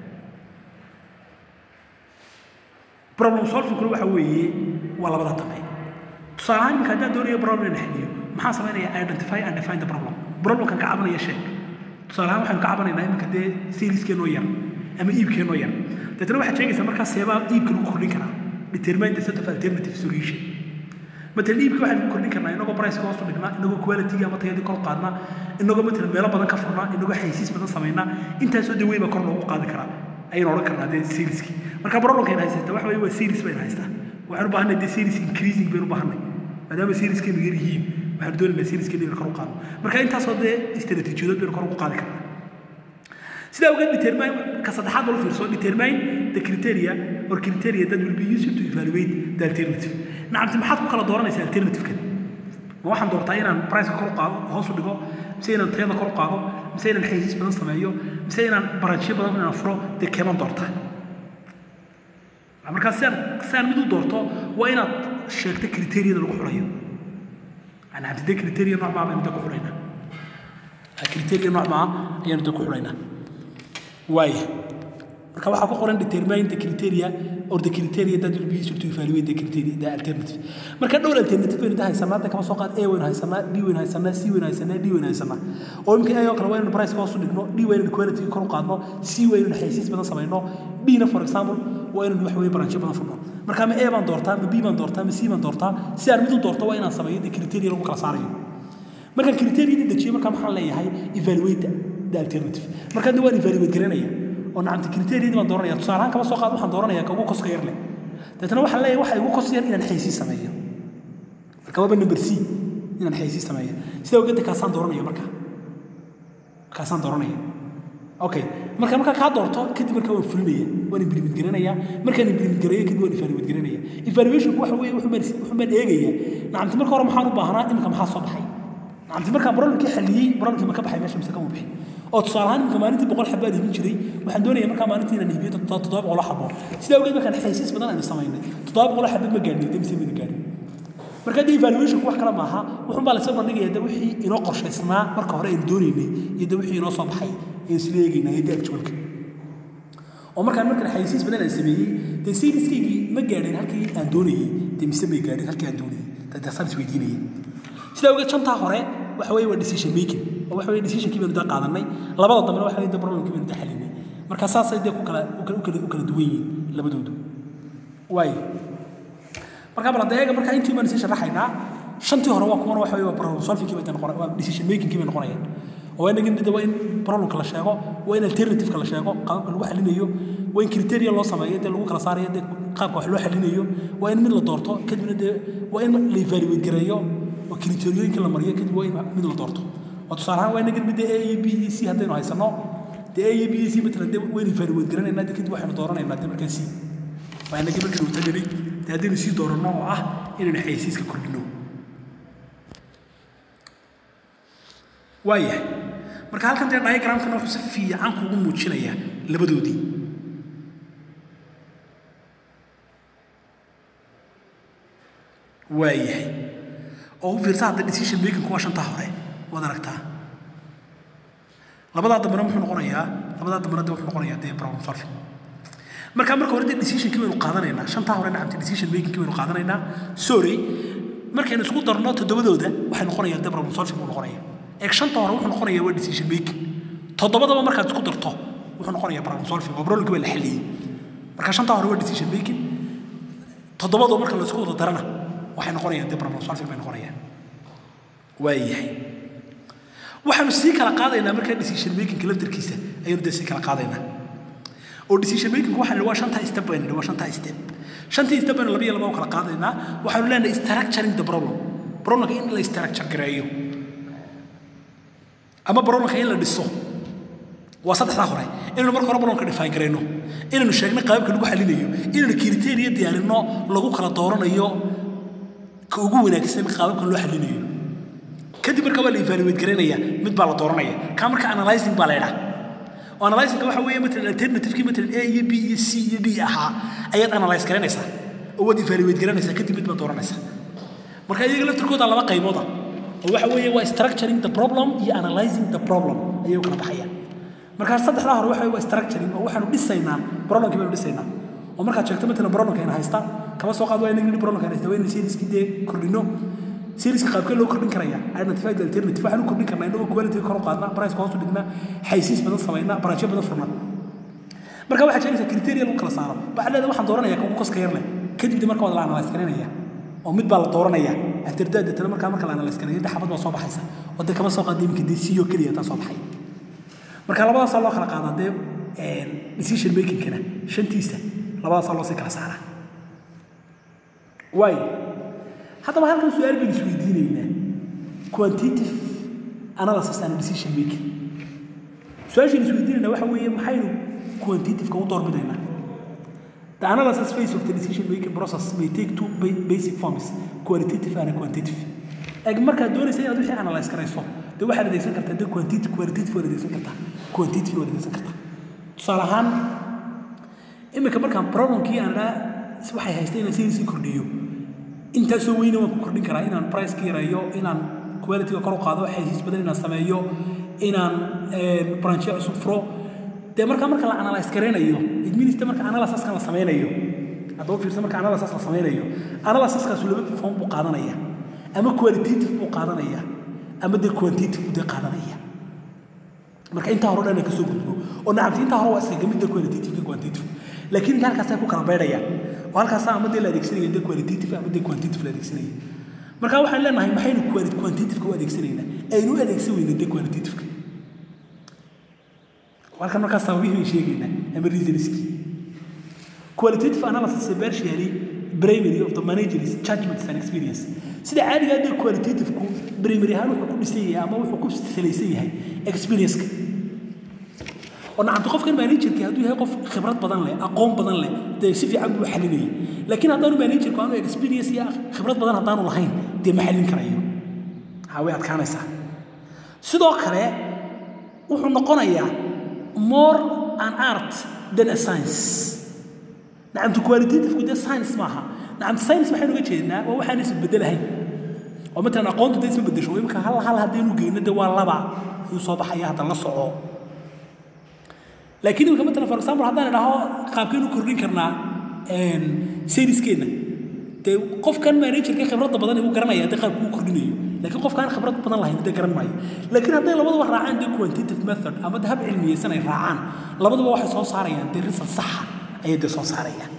problem solving kuna waxa weeye waa labada dambe tusaale ahaan iminka haddaan doonayo problem inaan xaliyo maxaan samaynayaa identify and define the problem problemkan ka cabanaya sheeg tusaale ahaan waxaynu ka cabanaynaa iminka dee serieskeenoo yar ama iibkeenoo yar deetna waxaad sheegaysaa markaa seebaa iibka lagu kordhin karaa determine the set of alternative solution matalan iibka waxaynu ku kordhin karnaa inagoo priceka hoos u dhignaa inagoo quality ama tayadii kor qaadnaa inagoo matalan meelo badan ka furnaa inagoo xaysiis badan samaynaa intaasoo dee weyn baa kor loogu qaadi karaa ayaynu odhan karnaa dee serieskii marka problemka ayna haysata waxa weeye waa series bayna haystaa waxaan u baahanay dee series increasing baynu u baahanay maadaama serieskeenu yar yihiin waxaanu doonaynaa serieskeenu inaan kor u qaadno marka intaasoo dee istaraatiijiyadood baynu kor ugu qaadi karnaa sidaa ogeed determine ka saddexaad bal u fiirso determine the criteria or criteria that will be used to evaluate the alternative nacamti maxaad ku kala dooranaysaa alternative-kan ma waxaan doortaa inaan priceka kor u qaado hoos u dhigo mise inaan tayada kor u qaado mise inaan xaysiis badan sameeyo mise inaan baranshiyo badan inaan furo dee keeman doortaa markaa si aan si aan mid u doorto waa inaad sheegto kriteeriyada lagu xulayo nacamti dee kriteriya nooc maa baynu dee ku xulaynaa kriteriya nooc maa ayaanu dee ku xulaynaa waaya marka waxaa ku qoran determine the criteria or the criteria that will be used to evaluate the criteria the alternative marka dhowr alternative baynu haysanaa hadda kama soo qaad a waynu haysanaa b waynu haysanaa c waynu haysanaa d waynu haysanaa oo imika a oo kale waa inaynu price hoos u dhigno d waa inaynu quality kor u qaadno c waa inaynu xaysiis badan samayno d na for example waa inaynu wax weeye branchyo badan furno marka ma a baan doortaa ma b baan doortaa ma c baan doortaa si aan mid u doorto waa inaan sameeyo the criteria lagu kala saarayo marka criteria dejiyo marka maxaan leeyahay evaluate the alternative marka hadda waan evaluate garanaya oo nacamti kriteeriyadii baan dooranaya tusaale ahaan kama soo qaad waxaan dooranaya ka ugu koska yar leh deetna waxaan leeyahay waxa igu kos yar inaan xaysiis sameeyo marka waaba number c inaan xaysiis sameeyo sidaa ogeedda kaasaan dooranaya marka kaasaan dooranaya okay marka markaa kaa doorto kadib marka waan fulinaya waan implement garanaya markaan implement gareeyo kadib waan evaluate garanaya evaluationku waxa weeye wuxuu baan wuxuu baan eegaya nacamti marka hore maxaan u baahnaa imika maxaa soo baxay nacamti markaan problemkii xaliyey problemkii ma ka baxay meesha mise kama bixin oo tusaale ahaan imika maalintii boqol xabo aan hibin jiray waxaan doonaya markaa maalintii inaan hibiyo toddoba boqol xabo sidaa ogeed markaan xaysiis badan aynu samaynay toddoba boqol xabo ma gaadhin demise mana gaadhin marka dee evaluationku wax kale maaha wuxuun baa lasoo bandhigaya de wixii inoo qorshaysnaa marka hore aynu doonaynay iyo de wixii inoo soo baxay aynu isla eegaynaa iyo de actualka oo markaan markaan xaysiis badan aan sameeyey dee seriskaygii ma gaadhin halkii aan doonayey dee mise may gaadhin halkii aan doonayey taasaan isweydiinayay sidaa ogeed shantaa hore waxa weeye waa decision making oo waxa weeye decisionkii baynu da qaadanay labada dambena waxa weeye de problemkii baynu da xalinay marka saasay dee ku kala u kala u kala duwan yihiin labadoodu waayo marka bal hadda eega marka intii baynu sii sharaxaynaa shantii hore waa kuwana waxa weeye waa problem solvingkii bay noqon waa decision makingkii bay noqonayaan oo waa inagin de waa in problemka la sheego waa in alternativeka la sheego qaabka lagu xalinayo waa in criteria loo sameeyo dee lagu kala saarayo dee qaabka wax loo xalinayo waa in mid la doorto kadibna dee waa in la evaluate gareeyo oo kriteriooyinka la mariyo kadib waa in mid la doorto oo tusaale ahaan waa inagin mid a iyo b iyo c haddaynu haysano dee a iyo b iyo c matalan dee waynu evaluate garanaynaa dee kadib waxaynu dooranaynaa dee markaa c waa inagin markaynu taganay dee haddaynu sii dooranno oo ah inaynu xaysiiska kordhino waayahay marka halkan dee diagramkana wuxuu si fiican kugu muujinayaa labadoodii waayahay oo u fiirsa hadda decision making kuwa shantaa hore waad aragtaa labadaa dambena muxuu noqonayaa labadaa dambena de wuxuu noqonayaa dee problem solving marka marka hore dee decisionkii baynu qaadanaynaa shantaa hore nacamti decision makingkii baynu qaadanaynaa sorry markaynu isku darno toddobadooda waxay noqonayaan dee problem solving buu noqonaya eeg shanta hore wuxuu noqonayaa waa decision making toddobadaba markaad isku darto wuxuu noqonayaa problem solving oo problemkii baa la xalliyey marka shanta hore waa decision making toddobadoo marka la isku wada darana waxay noqonayaan dee problem solving bay noqonayaan waayahay waxaanu sii kala qaadaynaa markaa decision makingka laftarkiisa ayaynu dee sii kala qaadaynaa oo decision making waxaan waa shantaa step baynu waa shantaa step shantii step baynu laba iyo laba u kala qaadaynaa waxaanu leenahay structuring the problem problemka in la structure gareeyo ama problemka in la dhiso waa saddexdaa hore inaynu marka hore problemka define garayno inaynu sheegno qaababka lagu xalinayo inaynu criteria diyaarinno lagu kala dooranayo ka ugu wanaagsan qaababka loo xalinayo kadib marka waa la evaluate garaynaya mid baa la dooranaya ka marka analyzing baa la yidhaha oo analyzingka waxa weeye matalan alternativekii matalan a iyo b iyo c iyo d ahaa ayaad analyze garanaysaa oo waad evaluate garanaysaa kadib mid baad dooranaysaa marka iyaga laftirkooda laba qaybooda oo waxa weeye waa structuring the problem iyo analyzing the problem ayay u kala baxayaan markaa saddexdaa hore waxa waa structuring oo waxaanu dhisaynaa problemkii baynu dhisaynaa oo markaad sheegto matalan problemka ayna haysta kama soo qaad waa inagii problemka ayna haysta waa inay serieskii dee kordhino seriska qaabkee loo kordhin karaya identify the alternative waxaan u kordhin karnaa inagoo quality kor u qaadnaa price hoos u dhignaa xaysiis badan samaynaa baraajyo badan furnaa marka waxaad sheegaysaa criteria lagu kala saaro waxaad leedahay waxaan dooranaya kugu koska yar leh kadibna marka waad la analyze garanaya oo mid baa la dooranaya afterdaad deetana markaa marka la analyze garanaya inta xabad baa soo baxaysa oo dee kama soo qaadi iminka dee siyo keliya taa soo baxay marka labadaasaa loo kala qaadaa dee decision makingkana shantiisa labadaasaa loo sii kala saaraa waayo haddaba halkan su-aal baynu isweydiinaynaa quantitative analysis and decision making su-aashaynu isweydiinaynaa waxa weeye maxaynu quantitativeka u doorbidaynaa The analysis phase of the decision making process may take two basic forms qualitative and quantitative. Eg markaad doonaysa inaad wixii analyze karayso dee waxaad adeegsan kartaa dee quantitative qualitative waad adeegsan kartaa quantitative waad adeegsan kartaa tusaale ahaan iminka markaan problemkii aan dhaa waxay haystay inaan sayniskii kordhiyo intaasoo weyne waan ku kordhin karaa inaan priceka yareeyo inaan qualityga kor u qaado xaysiis badan inaan sameeyo inaan branchyo cusub furo dee markaa marka la analyze garaynayo it means de marka analysiskan la sameynayo haddaba fiirsa marka analysis la sameynayo analysiskaasu laba form buu qaadanaya ama qualitative buu qaadanaya ama dee quantitative buu dee qaadanaya marka intaa hore dhan ka soo gudbo oo nacamti intaa hore waa iskaga mid dee qualitative iyo quantitative laakiin inta halkaas ay ku kala beydhayaan oo halkaasa ama dee la adeegsanaya dee qualitative ama dee quantitative la adeegsanaya marka waxaan leenahay maxaynu quantitativeka u adeegsanaynaa aynu u adeegsan weyna dee qualitativeka halkan markaa sababihii sheegaynaa ama reasonskii qualitative analysis is partially primary of the manager's judgments and experience sida caadiga ah dee qualitative-ku primary ahaan wuxuu ku dhisan yahay ama wuxuu ku salaysan yahay experience-ka oo nacamta qofkan managerkii hadduu yahay qof khibrad badan leh aqoon badan leh dee si fiican buu xalinayay laakiin haddaanu managerku aanu experience iyo khibrad badan haddaanu lahayn dee ma xallin karayo waxaa way adkaanaysaa sidoo kale wuxuu noqonayaa more an art than a science nacamtu qualitative-ku dee science maaha nacamtu science maxaynu uga jeednaa waa waxaan is bedelahayn oo matalan aqoontu dee isma bedesho imika hal hal haddaynu geyno dee waa laba ayuu soo baxaya hadda la soco laakiin imika matalan for example haddaan idhaho qaabkaynu kordhin karnaa seriskeenna dee qofkan managerka khibradda badan igu garanaya dee qaabku u kordhinayo laakiin qofkaan khibrad badan lahayn dee garan maayo laakiin hadday labaduba raacaan dee quantitative method ama dee hab cilmiyeysan ay raacaan labaduba waxay soo saarayaan dee result saxa ayay dee soo saarayaan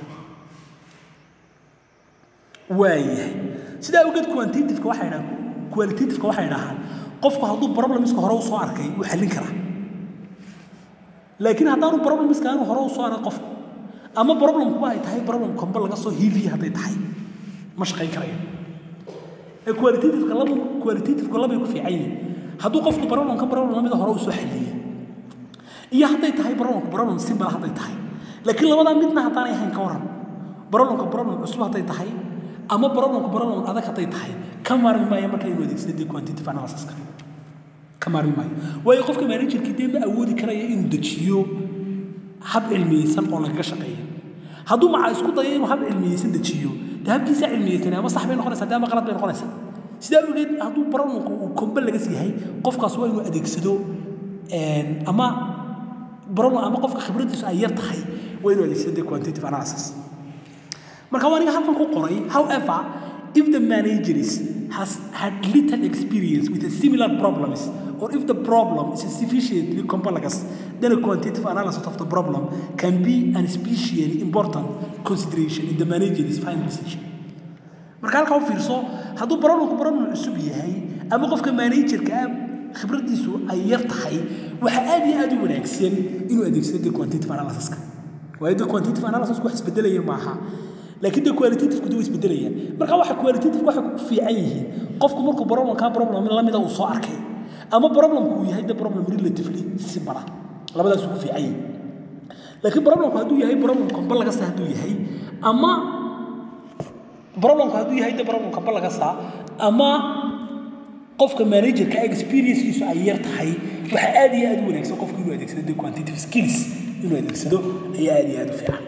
waayahay sidaa awgeed quantitativeka waxay dhahaan qualitativeka waxay dhahaan qofku hadduu problemska hore u soo arkay wuu xallin karaa laakiin haddaanu problemska aanu hore u soo arag qofku ama problemkuba ay tahay problem kombe laga soo hiiviya hadday tahay ma shaqayn karayo ee qualitativeka laba qualitativeka labay ku fiican yihiin hadduu qofku problemka problem lamida hore u soo xalliya iyo hadday tahay problemku problem simple hadday tahay laakiin labadaa midna haddaanay ahayn ka waran problemka problem cusub hadday tahay ama problemku problem adag hadday tahay ka maarmi maayo marka inuu adeegsado dee quantitative analysiska ka maarmi maayo waayo qofka managerkii dee ma awoodi karaya inuu dejiyo hab cilmiyeysan oo lagaga shaqeeya hadduu macaa isku dayo inuu hab cilmiyeysan dejiyo dee habkiisa cilmiyeysan ama sax bay noqonaysaa dee ama qalad bay noqonaysaa sidaa ogeed hadduu problemku uu kombe lagas yahay qofkaas waa inuu adeegsado ama problem ama qofka khibradiisu ay yar tahay waa inuu adeegsado dee quantitative analysis marka waa aniga halkan ku qoray however if the managers has had little experience with a similar problems or if the problem is sufficiently complex then a quantitative analysis of the problem can be an especially important consideration in the manager's final decision marka halkaa u fiirso hadduu problemku problem cusub yahay ama qofka managerka ah khibradiisu ay yar tahay waxaa aad iyo aad u wanaagsan inuu adeegsado dee quantitative analysiska waayo dee quantitative analysis wax isbedelaya maaha laakiin dee qualitative kudu isbedelayaan marka waxa qualitative waxay ku fiican yihiin qofku markuu problemka problem lamida uu soo arkay ama problemku uu yahay dee problem relatively simple labadaas ugu fiican yihin laakiin problemku hadduu yahay problem kamba laga saa hadduu yahay ama problemku hadduu yahay de problem kamba laga saa ama qofka managerka experiencekiisu ay yar tahay waxa aad iyo aad u wanaagsan qofku inuu adeegsado de quantitative skills inuu adeegsado ayaa aad iyo aad u fiican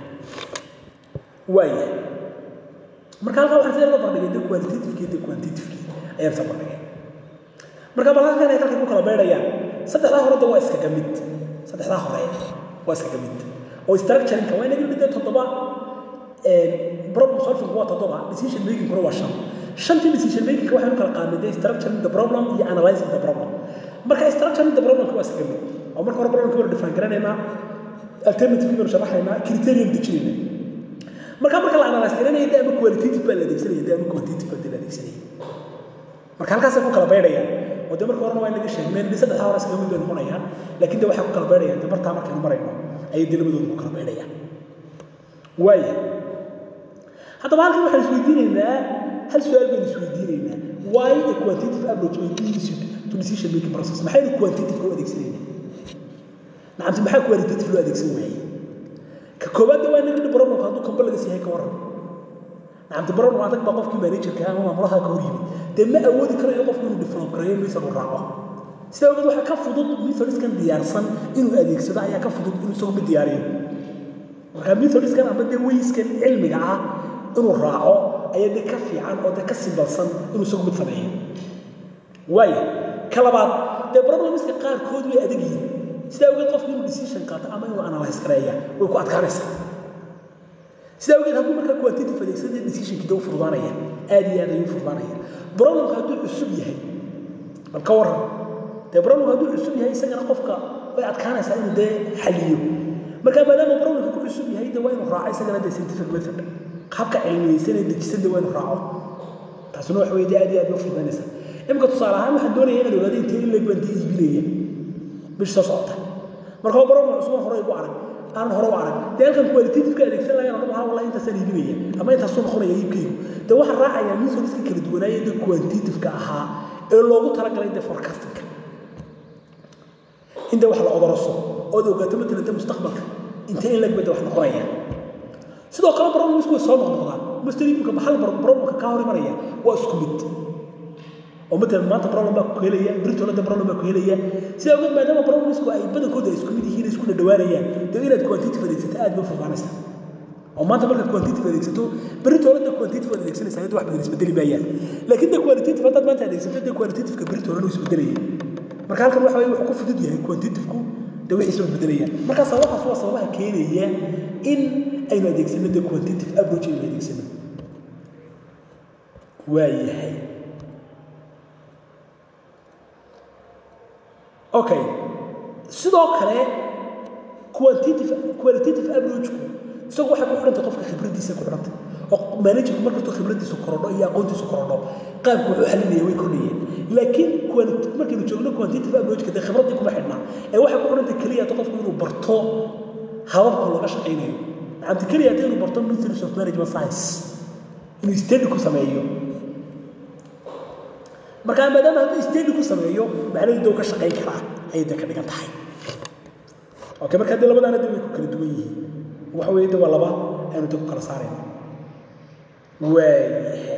waaya marka halkaa waxaan sida loo bardhigay de qualitativekii de quantitativekii ayaan soo bardhigay marka bal halkan ay halkay ku kala beedhayaan saddexdaa hore de waa iskaga mid saddexdaa hore waa iskaga mid oo structuringka waa inaga midda toddoba problem solving waa toddoba decision making kuna waa shan shantii decision making waxaynu kala qaadnay de structuring the problem iyo analyzing the problem marka structuring the problem waa iskaga mid oo marka hore problemka waynu define garanaynaa alternative baynu sharaxaynaa criterion dejinaynaa marka marka la analyze garanaya de ama qualitative baa la adeegsanaya de ama quantitative baa de la adeegsanaya marka halkaasay ku kala beydhayaan oo de marka horena waa inaga sheegneen de saddexdaa hore iskaga mid bay noqonayaan laakiin de waxay ku kala beydhayaan de bartaa markaynu marayno ayay de labadooda ku kala beydhayaan waaya haddaba halkan waxaan isweydiinaynaa hal su-aal baynu isweydiinaynaa why a quantitative approach may be used to decision making process maxaynu quantitative u adeegsanaynaa nacamti maxaa qualitative loo adeegsan waayey ka koowaadda waa inaga problemka hadduu kamba laga siihay ka waran nacamti problem adag baa qofkii managerka ama maamulaha ka hor yimid dee ma awoodi karayo qofku inuu develop gareeyo method uu raaco sidaa ogeed waxaa ka fudud methodiskan diyaarsan inuu adeegsado ayaa ka fudud inuu isagu mid diyaariyo marka methodiskan ama dee wayskan cilmiga ah inuu raaco ayaa dee ka fiican oo dee ka simbalsan inuu isagu mid sameeyo waaya ka labaad dee problemska qaarkood way adag yihiin sidaa ogeed qofku inuu decision qaato ama inuu analyze gareeya way ku adkaanaysaa sidaa ogeed hadduu markaa quantitative adeegsada decisionkii dee u fududaanaya aad iyo aad ayuu fududaanaya problemka hadduu cusub yahay bal ka warran dee problemka hadduu cusub yahay isagana qofka way adkaanaysaa inuu dee xaliyo marka maadaama problemka ku cusub yahay dee waa inuu raaco isagana dee scientific method habka cilmiyeysan ee dejisan dee waa inuu raaco taasuna waxa weye dee aad iyo aad bay fududaanaysaa imika tusaale ahaan waxaan doonaya inaan ogaado intee in leeg baan dee iibinaya bish soo socota marka waa problem cusub hore igu arag aanan hore u arag dee halkan qualitativeka adeegsan lahayn odhan lahaa wallahi intaasaan iibinaya ama intaasuu noqonaya iibkaygu dee waxaan raacayaa methodska kala duwanaaya dee quantitativeka ahaa ee loogu talagalay dee forecastingka in dee wax la odoroso ood ogaato matalan dee mustaqbalka intee in leeg bay dee wax noqonaya sidoo kale problemsku way soo noqnoqdaan masterinka hal problemka kaa hor imanaya waa isku mid oo matalan maanta problem baa ku helaya britolada problem baa ku helaya sidaa ogeed maadaama problemsku ay badankooda ay isku mid yihiin isku dhadhawaanayaan dee inaad quantitative adeegsato aad bay fududaanaysa oo maanta markaad quantitative adeegsato britolada quantitative aad adeegsanaysa ayad wax badan isbedeli maayaan laakiin dee qualitative haddaad maanta adeegsato dee qualitativeka britolana uu isbedelaya marka halkan waxa weye wuxuu ku fudud yahay quantitativku dee wixii isla isbedelayaan marka sababahaas waa sababaha keenaya in aynu adeegsano dee quantitative approach aynu adeegsano waayahay okay sidoo kale quantitative qualitative approachku isagu waxay ku xidhantay qofka khibraddiisa ku xidhantay oo managerku markastoo khibraddiisu korodho iyo aqoontiisu korodho qaabku wuxuu xalinaya way kordhayeen laakiin markaynu joogno quantitative approachka dee khibraddii kuma xidhnaa ee waxay ku xidhantay keliya ta qofku inuu barto hababka looga shaqaynayo macamti keliya ta inuu barto methods of management science inuu study ku sameeyo markaa maadaama hadduu study ku sameeyo macnaheedu dee ka shaqayn karaa ayay dee ka dhigan tahay okay marka dee labadaana dee way ku kala duwan yihiin waxa weeye dee waa laba aynu dee ku kala saarayna waayahay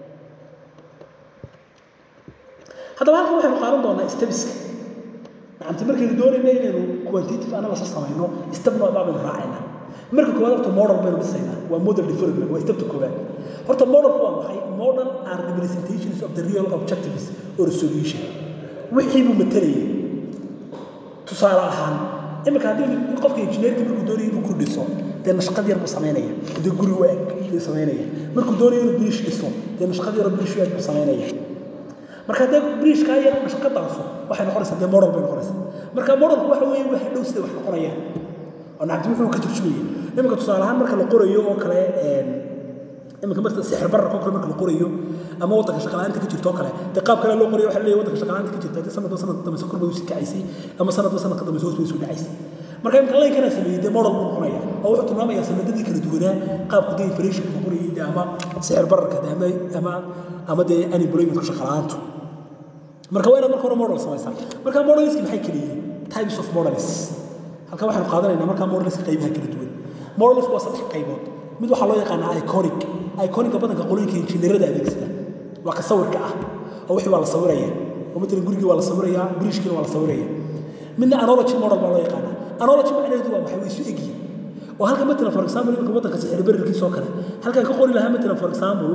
haddaba halkan waxaynu qaadan doonaa stebiska macamti markaynu doonayna inaynu quantitative analysis samayno step noocbaa baynu raacaynaa marka koowaad horta model baynu dhisaynaa waa model development waa stepta koowaad horta modelku waa maxay model are representations of the real objectives or solution wixii buu matalayay tusaale ahaan imika haddii qofka injineerka markuu doonaya inuu guri dhiso dee nashqad yar buu samaynaya dee guri waag buu samaynaya markuu doonayo inuu biriish dhiso dee nashqad yar biriish waag buu samaynaya marka haddee biriishkaa yar nashqadaasu waxay noqonaysaa dee model bay noqonaysaa marka modelku waxa weeye waxa dhow sida wax noqonayaan oo nacabti wuxuu ka turjumaya iminka tusaale ahaan marka la qorayo oo kale iminka marka sixir bararka oo kale marka la qorayo ama waddanka shaqalaanta ka jirto oo kale dee qaab kale loo qorayo waxa leeyahay waddanka shaqalaanta ka jirta dee sanadba sanadka dambe sokor bay usii kacaysay ama sanadba sanadka dambe hoos bay isu dhacaysay marka iminka laynkana sameeyey dee model buu noqonaya oo wuxuu tilmaamayaa sanadadii kala duwanaa qaabku dee inflationka noqonayay dee ama sixir bararka dee ama ama ama dee unemploymentka shaqalaantu marka waa inaad marka hore model samaysaa marka modeliski maxay kala yihiin types of models halka waxaanu qaadanaynaa markaa modeliska qaybaha kala duwan modeliska waa saddex qaybood mid waxaa loo yaqaanaa iconic iconica badanka qolooyinka injineerada adeegsada waa ka sawirka ah oo wixii waa la sawiraya oo matalan gurigii waa la sawiraya bridgekiina waa la sawiraya midna analogy model baa loo yaqaanaa analogy macnaheedu waa maxay way isu egyihin oo halka matalan for example iminka waddanka sixir bararkiisa oo kale halkan ka qori lahaa matalan for example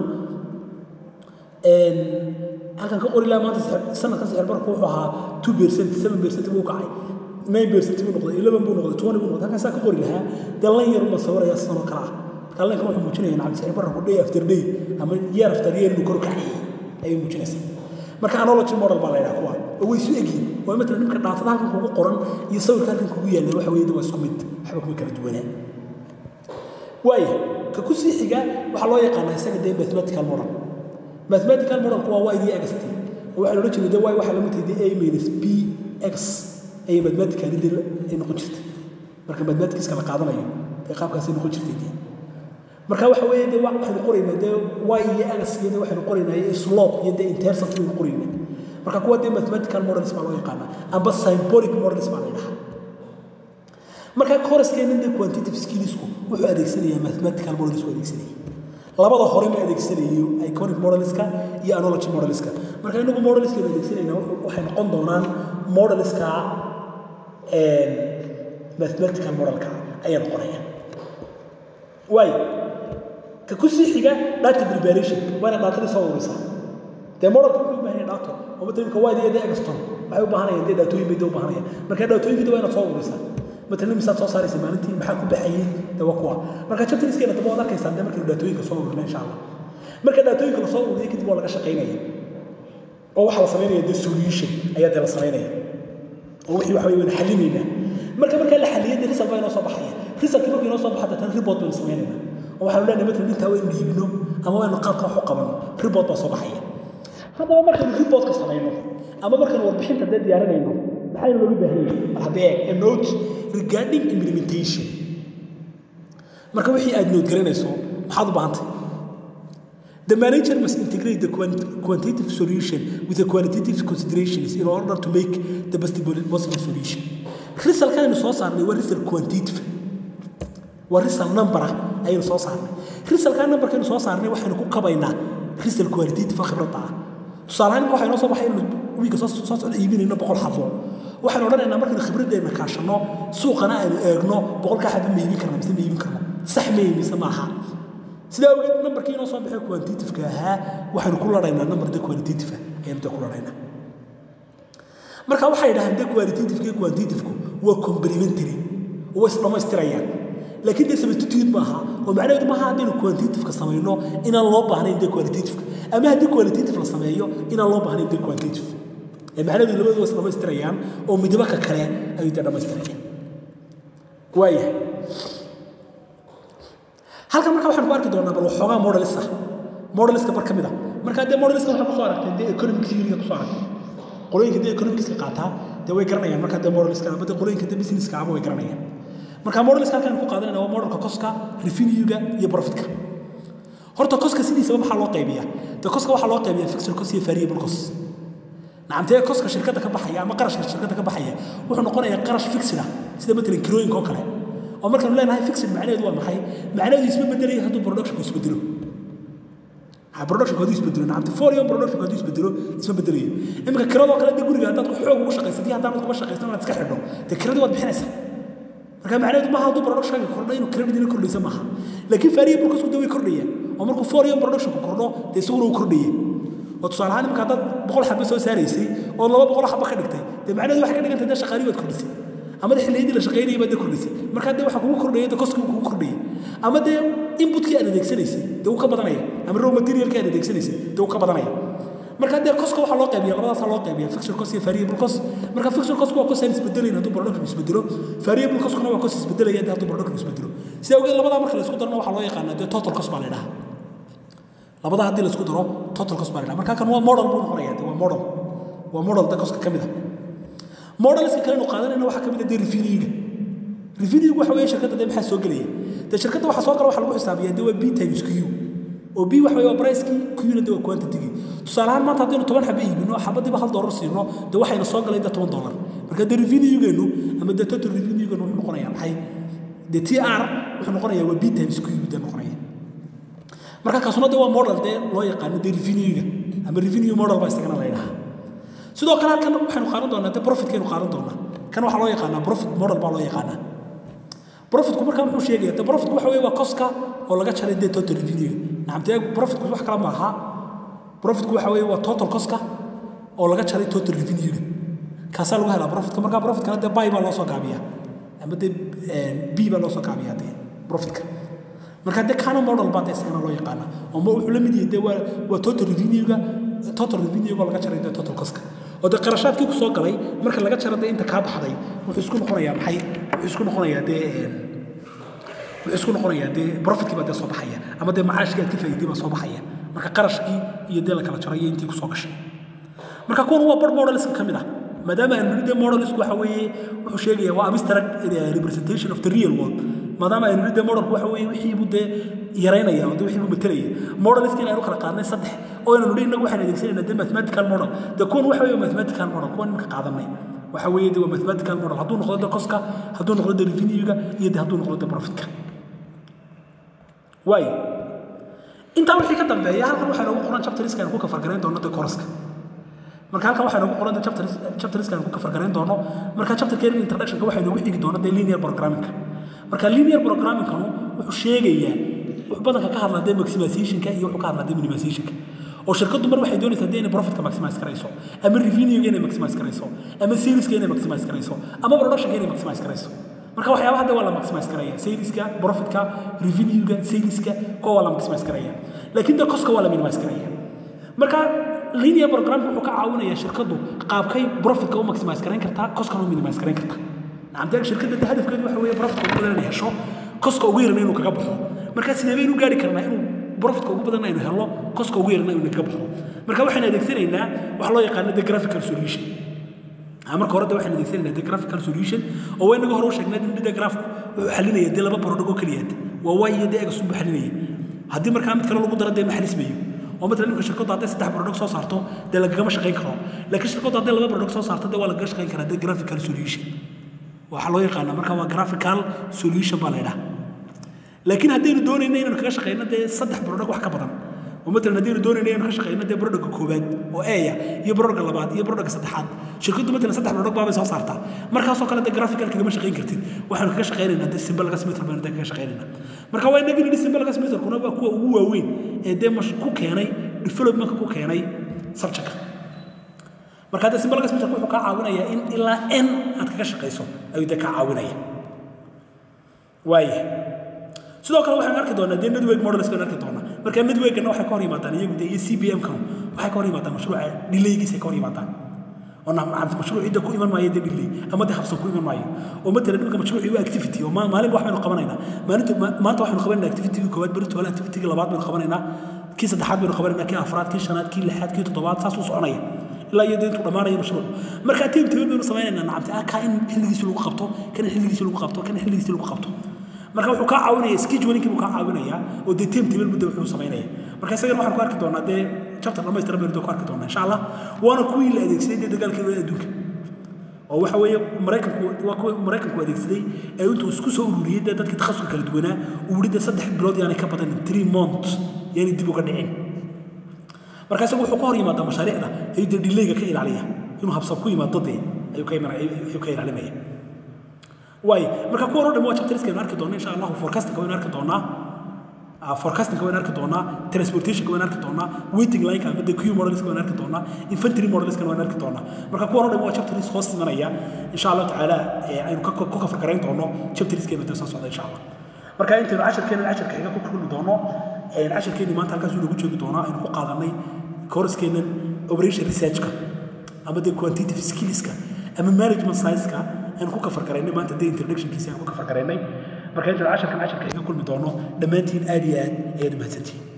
halkan ka qori lahaa maanta sanadkan sixir bararku wuxuu ahaa two percent seven percent buu kacay nine percent buu noqday eleven buu noqday twenty buu noqday halkan saa ka qori lahaa dee lan yar uma sawiraya sanoo kale ah marka lankan wuxuu muujinaya nacam sixir bararku day after day ama year after year inuu kor kacay ayay muujinaysaa marka analogy model baa la yidhaha kuwa oo way isu egyihin waa matalan nimka dhaatada halkan kugu qoran iyo sawirka halkan kugu yaalla waxa weeye waa isku mid waxba kuma kala duwanaa waaya ka ku sii xiga waxaa loo yaqaanaa isaga dee mathematical model mathematical modelku waa y d x t oo waxaa loola jeeda y waxaa lamid tahay a minus b x ayay mathematically dee ay noqon jirtay marka mathematicska la qaadanayo dee qaabkaasay noqon jirtay dee marka waxa weeye dee waxaynu qoraynaa dee y iyo x iyo dee waxaynu qoraynaa iyo slope iyo dee intercept baynu qoraynaa marka kuwa dee mathematical models baa loo yaqaanaa amba symbolic models baa la yidhahaa marka koraskeena dee quantitative skillsku wuxuu adeegsanayaa mathematical models uu adeegsanaya labada hore ma adeegsanayo iconic modelska iyo analogy modelska marka inagu modelskeenu adeegsanayna waxay noqon doonaan modelska mathematical modelka ayaa noqonaya waayo ka ku sii xiga data preparation waa inaad daatadii soo ururisaa dee modelka wuxuu u baahan yahay dato oo matalimka wide iyo dee egston waxay u baahanayaan dee daatooyin bay dee u baahanayaan marka daatooyinkii waa inaad soo ururisaa matalan misaad soo saaraysa maalintii maxaa ku baxayay dee waa kuwa marka chapterskeena daba waad arkaysaan dee markaynu daatooyinka soo ururina insha allah marka daatooyinka la soo ururiya kadib waa laga shaqaynaya oo waxaa la samaynaya dee solution ayaa dee la samaynaya oo wixii waxa waynu xalinaynaa marka markaa la xaliyay dee result baa inoo soo baxaya resultkii markuu inoo soo baxa deetana report baynu samaynayna oo waxaanu leenahay matalan intaa waynu dhiibino ama waynu qaabka wax u qabano report baa soo baxaya haddaba markaynu reportka samayno ama markaynu warbixinta dee diyaarinayno maxaynu looga baahan yahay mar haddee a note regarding implementation marka wixii aad note garanayso maxaad u baahantay The manager must integrate the quant quantitative solution with the qualitative considerations in order to make the best possible solution. Result kaynu soo saarnay waa result quantitative. Waa result number ah ayaynu soo saarnay. Result ka numberkaynu soo saarnay waxaynu ku kabaynaa result qualitative khibradda ah. Tusaale ahaan waxay noo soo baxay inuu wiiga soo soo socda iibinayno boqol xabo. waxaan odhanaynaa markaynu khibraddeena kaashanno suuqana aynu eegno boqolka xabo ma iibin karna mise ma iibin karno sax ma mise maaha sidaa awgeed nambarkii inoo soo baxay quantitativeka ahaa waxaynu ku laraynaa nambar de qualitative ayaynu de ku laraynaa marka waxay yidhahdeen de qualitativeka iyo quantitativku waa complementary oo is dhammaystirayaan laakiin dee substitute maaha oo macnaheedu maaha haddaynu quantitativeka samayno inaan loo baahnayn de qualitativeka ama haddii qualitative la sameeyo inaan loo baahnayn de quantitative ee macnaheedu labadu waa is dhammaystirayaan oo midba ka kale ayuu dee dhammaystirayaan waayahay halkan marka waxaan ku arki doonaa bal waxoogaa modelis ah modeliska bar ka mid ah marka dee modeliska waxaa kusoo aragtay dee economics uniga kusoo aragtay qolooyinka dee economicska qaataa dee way garanayaan marka dee modeliska ama dee qolooyinka dee businesska ama way garanayaan marka modeliska halkan ku qaadanayna waa modelka koska revenue-ga iyo profitka horta koska sidiisaba maxaa loo qaybiyaa dee koska waxaa loo qaybiyaa fixed cost iyo variable cost nacamtee koska shirkadda ka baxaya ama qarashka shirkadda ka baxaya wuxuu noqonayaa qarash fixed ah sida matalan kirooyinka oo kale oo markaanu leenahay fixed macnaheedu waa maxay macnaheedu isma bedelayo hadduu productionku isbedelo productionku hadduu isbedelo nacamte forium productionku hadduu isbedelo isma bedelayo iminka kiradoo kale dee guriga haddaad xoog ugu shaqaysatay haddaanad kuma shaqaysan inaad iska xidho dee kiradii waad bixinaysaa marka macnaheedu maaha hadduu productionka kordho inuu kiradina kordhaysa maaha laakiin variable kasku dee way kordhayaan oo markuu forium productionku kordho dee isaguna uu kordhaya oo tusaale ahaan iminka haddaad boqol xabba soo saaraysay oo laba boqol xabba ka dhigtay dee macnaheedu waxay ka dhigantay dee shaqaalii baad kordhisay ama dee xilliyadii la shaqaynayay baad dee kordhisay markaa dee waxaa kugu kordhaya dee koskii kugu kordhaya ama dee inputkii aad adeegsanaysay dee wuu ka badanaya ama raw materialkii aad adeegsanaysay dee wuu ka badanaya marka dee koska waxaa loo qaybiya labadaasaa loo qaybiya fixture cost iyo variable cost marka fixture cost waa cost aan isbedelayn hadduu production isbedelo variable costkuna waa cost isbedelaya dee hadduu production isbedelo sidaa awgeed labadaa marka la isku darana waxaa loo yaqaanaa dee total cost baa la yidhaha labadaa haddii la isku daro total cost baa la yidhaha marka kan waa model buu noqonaya dee waa model waa model dee koska ka mid ah modeliska kalenu qaadanayna waxaa ka mid ah dee revenue-ga revenue waxa weeye shirkadda dee maxaa soo gelaya dee shirkadda waxa soo gala waxa lagu xisaabiyaa dee waa b times q oo b waxa weeye waa pricekii q-na dee waa quantity-gii tusaale ahaan maanta haddaynu toban xaba iibino xabadiiba hal dollar siino dee waxayna soo galay dee toban dollar marka dee revenue-geenu ama dee total revenue-geenu wuxuu noqonaya maxay de t r wuxuu noqonaya waa b times q de noqonaya marka kaasuna de waa model dee loo yaqaano dee revenue-ga ama revenue model baa isagana la yidhaha sidoo kale halkan waxaynu qaadan doonaa dee profitkaynu qaadan doonaa kan waxaa loo yaqaanaa profit model baa loo yaqaanaa profitku markaa muxuu sheegaya de profitku waxa weeye waa coska oo laga jaray dee total revenue-ga nacamtee profitku wax kale ma aha profitku waxa weeye waa total coska oo laga jaray total revenue-ga kaasaa lagu helaa profitka markaa profitkana dee buy baa loo soo gaabiya ama dee b baa loo soo gaabiya dee profitka marka dee kana model baa dee isagana loo yaqaana oo ma wuxuu la mid yahay dee waa waa total revenue-ga total revenue-ga laga jaray dee total coska oo dee qarashaadkii ku soo galay marka laga jaro dee inta kaa baxday wuxuu isku noqonayaa maxay wuxuu isku noqonayaa dee wuxuu isku noqonayaa dee profitkii baa dee soo baxaya ama dee macaashkii aad ka faa'iiday baa soo baxaya marka qarashkii iyo dee la kala jaray iyo intii ku soo gashay marka kuwan waa bar modeliska ka mid ah maadaama aynu nidhi dee modelisku waxa weeye wuxuu sheegaya waa abstract representation of the real world maadaama aynu nidhi dee modelku waxa weeye wixii buu dee yaraynaya oo dee wixii buu metelaya modeliska inaynu kala qaadnay saddex oo aynu nidhi innagu waxaan adeegsanayna dee mathematical model dee kuwan waxa weeye mathematical model kuwan imika qaadanay waxa weeye dee waa mathematical model hadduu noqdo dee coska hadduu noqdo dee revenue-ga iyo dee hadduu noqdo dee profitka waayo intaa wixii ka dambeeya halkan waxaa noogu qoran chapteriska aynu ku kafargarayn doono dee koroska marka halkan waxaa noogu qoran chapters chapteriska aynu ku kafargarayn doono marka chapterkeena introductionka waxaa noogu xigi doona dee linear programmingka marka linear programmingkanu wuxuu sheegayaa wuxuu badanka ka hadlaa dee maximizationka iyo wuxuu ka hadlaa dee minimizationka oo shirkaddu mar waxay doonaysaa dee inay profitka maximize karayso ama revenue-ga inay maximize karayso ama saleska inay maximize karayso ama productionka inay maximize karayso marka waxyaabaha hadda waa la maximize karaya saleska profitka revenue-ga saleska kuwa waa la maximize karaya laakiin dee coska waa la minimize karaya marka linear programka wuxuu ka caawinayaa shirkaddu qaabkay profitka u maximize karayn kartaa coskana u minimize karayn kartaa nacamtee shirkadda de hadafkeedu waxa weeye profitka ugu badan inay hesho coska ugu yarna inuu kaga baxo marka sidee baynu gaari karnaa inuu profitka ugu badan aynu helo coska ugu yarna inuu kaga baxo marka waxaan adeegsanaynaa waxa loo yaqaano the graphical solution marka hore de waxaan adeegsanaynaa the graphical solution oo waa inaga hore u sheegnay in the graph wuxuu xalinaya dee laba barodhago keliyaad waa y iyo dee egas unbu xalinaya haddii markaa mid kale lagu daro dee ma xalismayo oo matalan imka shirkaddu hadday saddex barodhag soo saarto dee lagagama shaqayn karo laakiin shirkaddu hadday laba barodhag soo saarto dee waa lagaga shaqayn karaa dee graphical solution waxaa loo yaqaanaa marka waa graphical solution baa la ydhaha laakiin haddaynu doonayno inaynu kaga shaqayno dee saddex barodhag wax ka badan oo matalan haddaynu doonayno inaynu ka shaqayno dee barodhagga koowaad oo eya iyo barodhagga labaad iyo barodhagga saddexaad shirkaddu matalan saddex barodhag baabay soo saartaa markaasoo kale dee graphical kagama shaqayn kartid waxaanu kaga shaqaynaynaa dee symbolaga smitr baynu dee kaga shaqaynaynaa marka waa inagii nidhi symbolaga smitrkuna waa kuwa ugu waaweyn ee dee mash ku keenay developmentka ku keenay subjectka marka dee symbolaga smitrka wuxuu kaa caawinayaa in ilaa n aad kaga shaqayso ayuu dee kaa caawinaya waaye sidoo kale waxaan arki doonaa dee network models baan arki doonaa marka networkana waxay ka hor yimaadaan iyagu dee iyo c b m kan waxay ka hor yimaadaan mashruuca delaygiisa ka hor yimaadaan oo nacamta mashruuc cidda ku iman maayo dee delay ama dee habsan ku iman maayo oo matalan dhulka mashruuci waa activity oo maalinba wax baynu qabanaynaa maalinta maanta waxaynu qabanaynaa activity-ga koowaad berito hore activity-ga labaad baynu qabanaynaa kii saddexaad baynu qabanaynaa kii afraad kii shanaad kii lixaad kii toddobaad saas u soconaya ilaa iyo intuu dhammaanayo mashruuc marka tiim tiim baynu samaynaynaa nacamta ah kaa in xilligiisi lagu qabto kan xilligiisi lagu qabto kan xilligiisi lagu qabto marka wuxuu kaa caawinaya scheduling buu kaa caawinaya oo dee team table muddo wuxuu samaynaya marka isagana waxaan ku arki doonaa dee chapter dhammaystiran baynu ku arki doonaa insha allah waana kuwii la adeegsaday dee dagaalkii wada adduunka oo waxa weeye maraykanku waa kuwa maraykanku adeegsaday ee intuu isku soo ururiyey dee dadkii takhasuska kala duwanaa uu yidhi dee saddex bilood yaanay ka badanin three months yaanay dib uga dhicin marka isagu wuxuu ka hor yimaadaa mashaariicda ayuu dee dhilayga ka ilaaliya inuu habsab ku yimaado dee ayuu ka ayuu ka ilaalinaya waayo marka kuwan oo dhan waa chapteriska aynu arki doonaa insha allahu forecastinga waynu arki doonaa forecastinga waynu arki doonaa transportationka waynu arki doonaa waiting lineka ama de q modeliska waynu arki doonaa infantry modeliskana waynu arki doonaa marka kuwan oo dhan waa chapteris hoos imanaya insha allahu tacaala aynu ku kafargarayn doono chapteriskeena dee soo socda insha allah marka intaynu casharkeena casharka xiga ku kulmi doono casharkeeni maanta halkaas inoogu joogi doonaa aynu ku qaadanay kooraskeenan operation researchka ama dee quantitative skillska ama management science-ka aynu ku kafar garaynay maanta dee introductionkiisa aynu ku kafar garaynay marka intaan casharkan casharka iga kulmi doono dhammaantiin aad iyo aad ayaad umahadsantihiin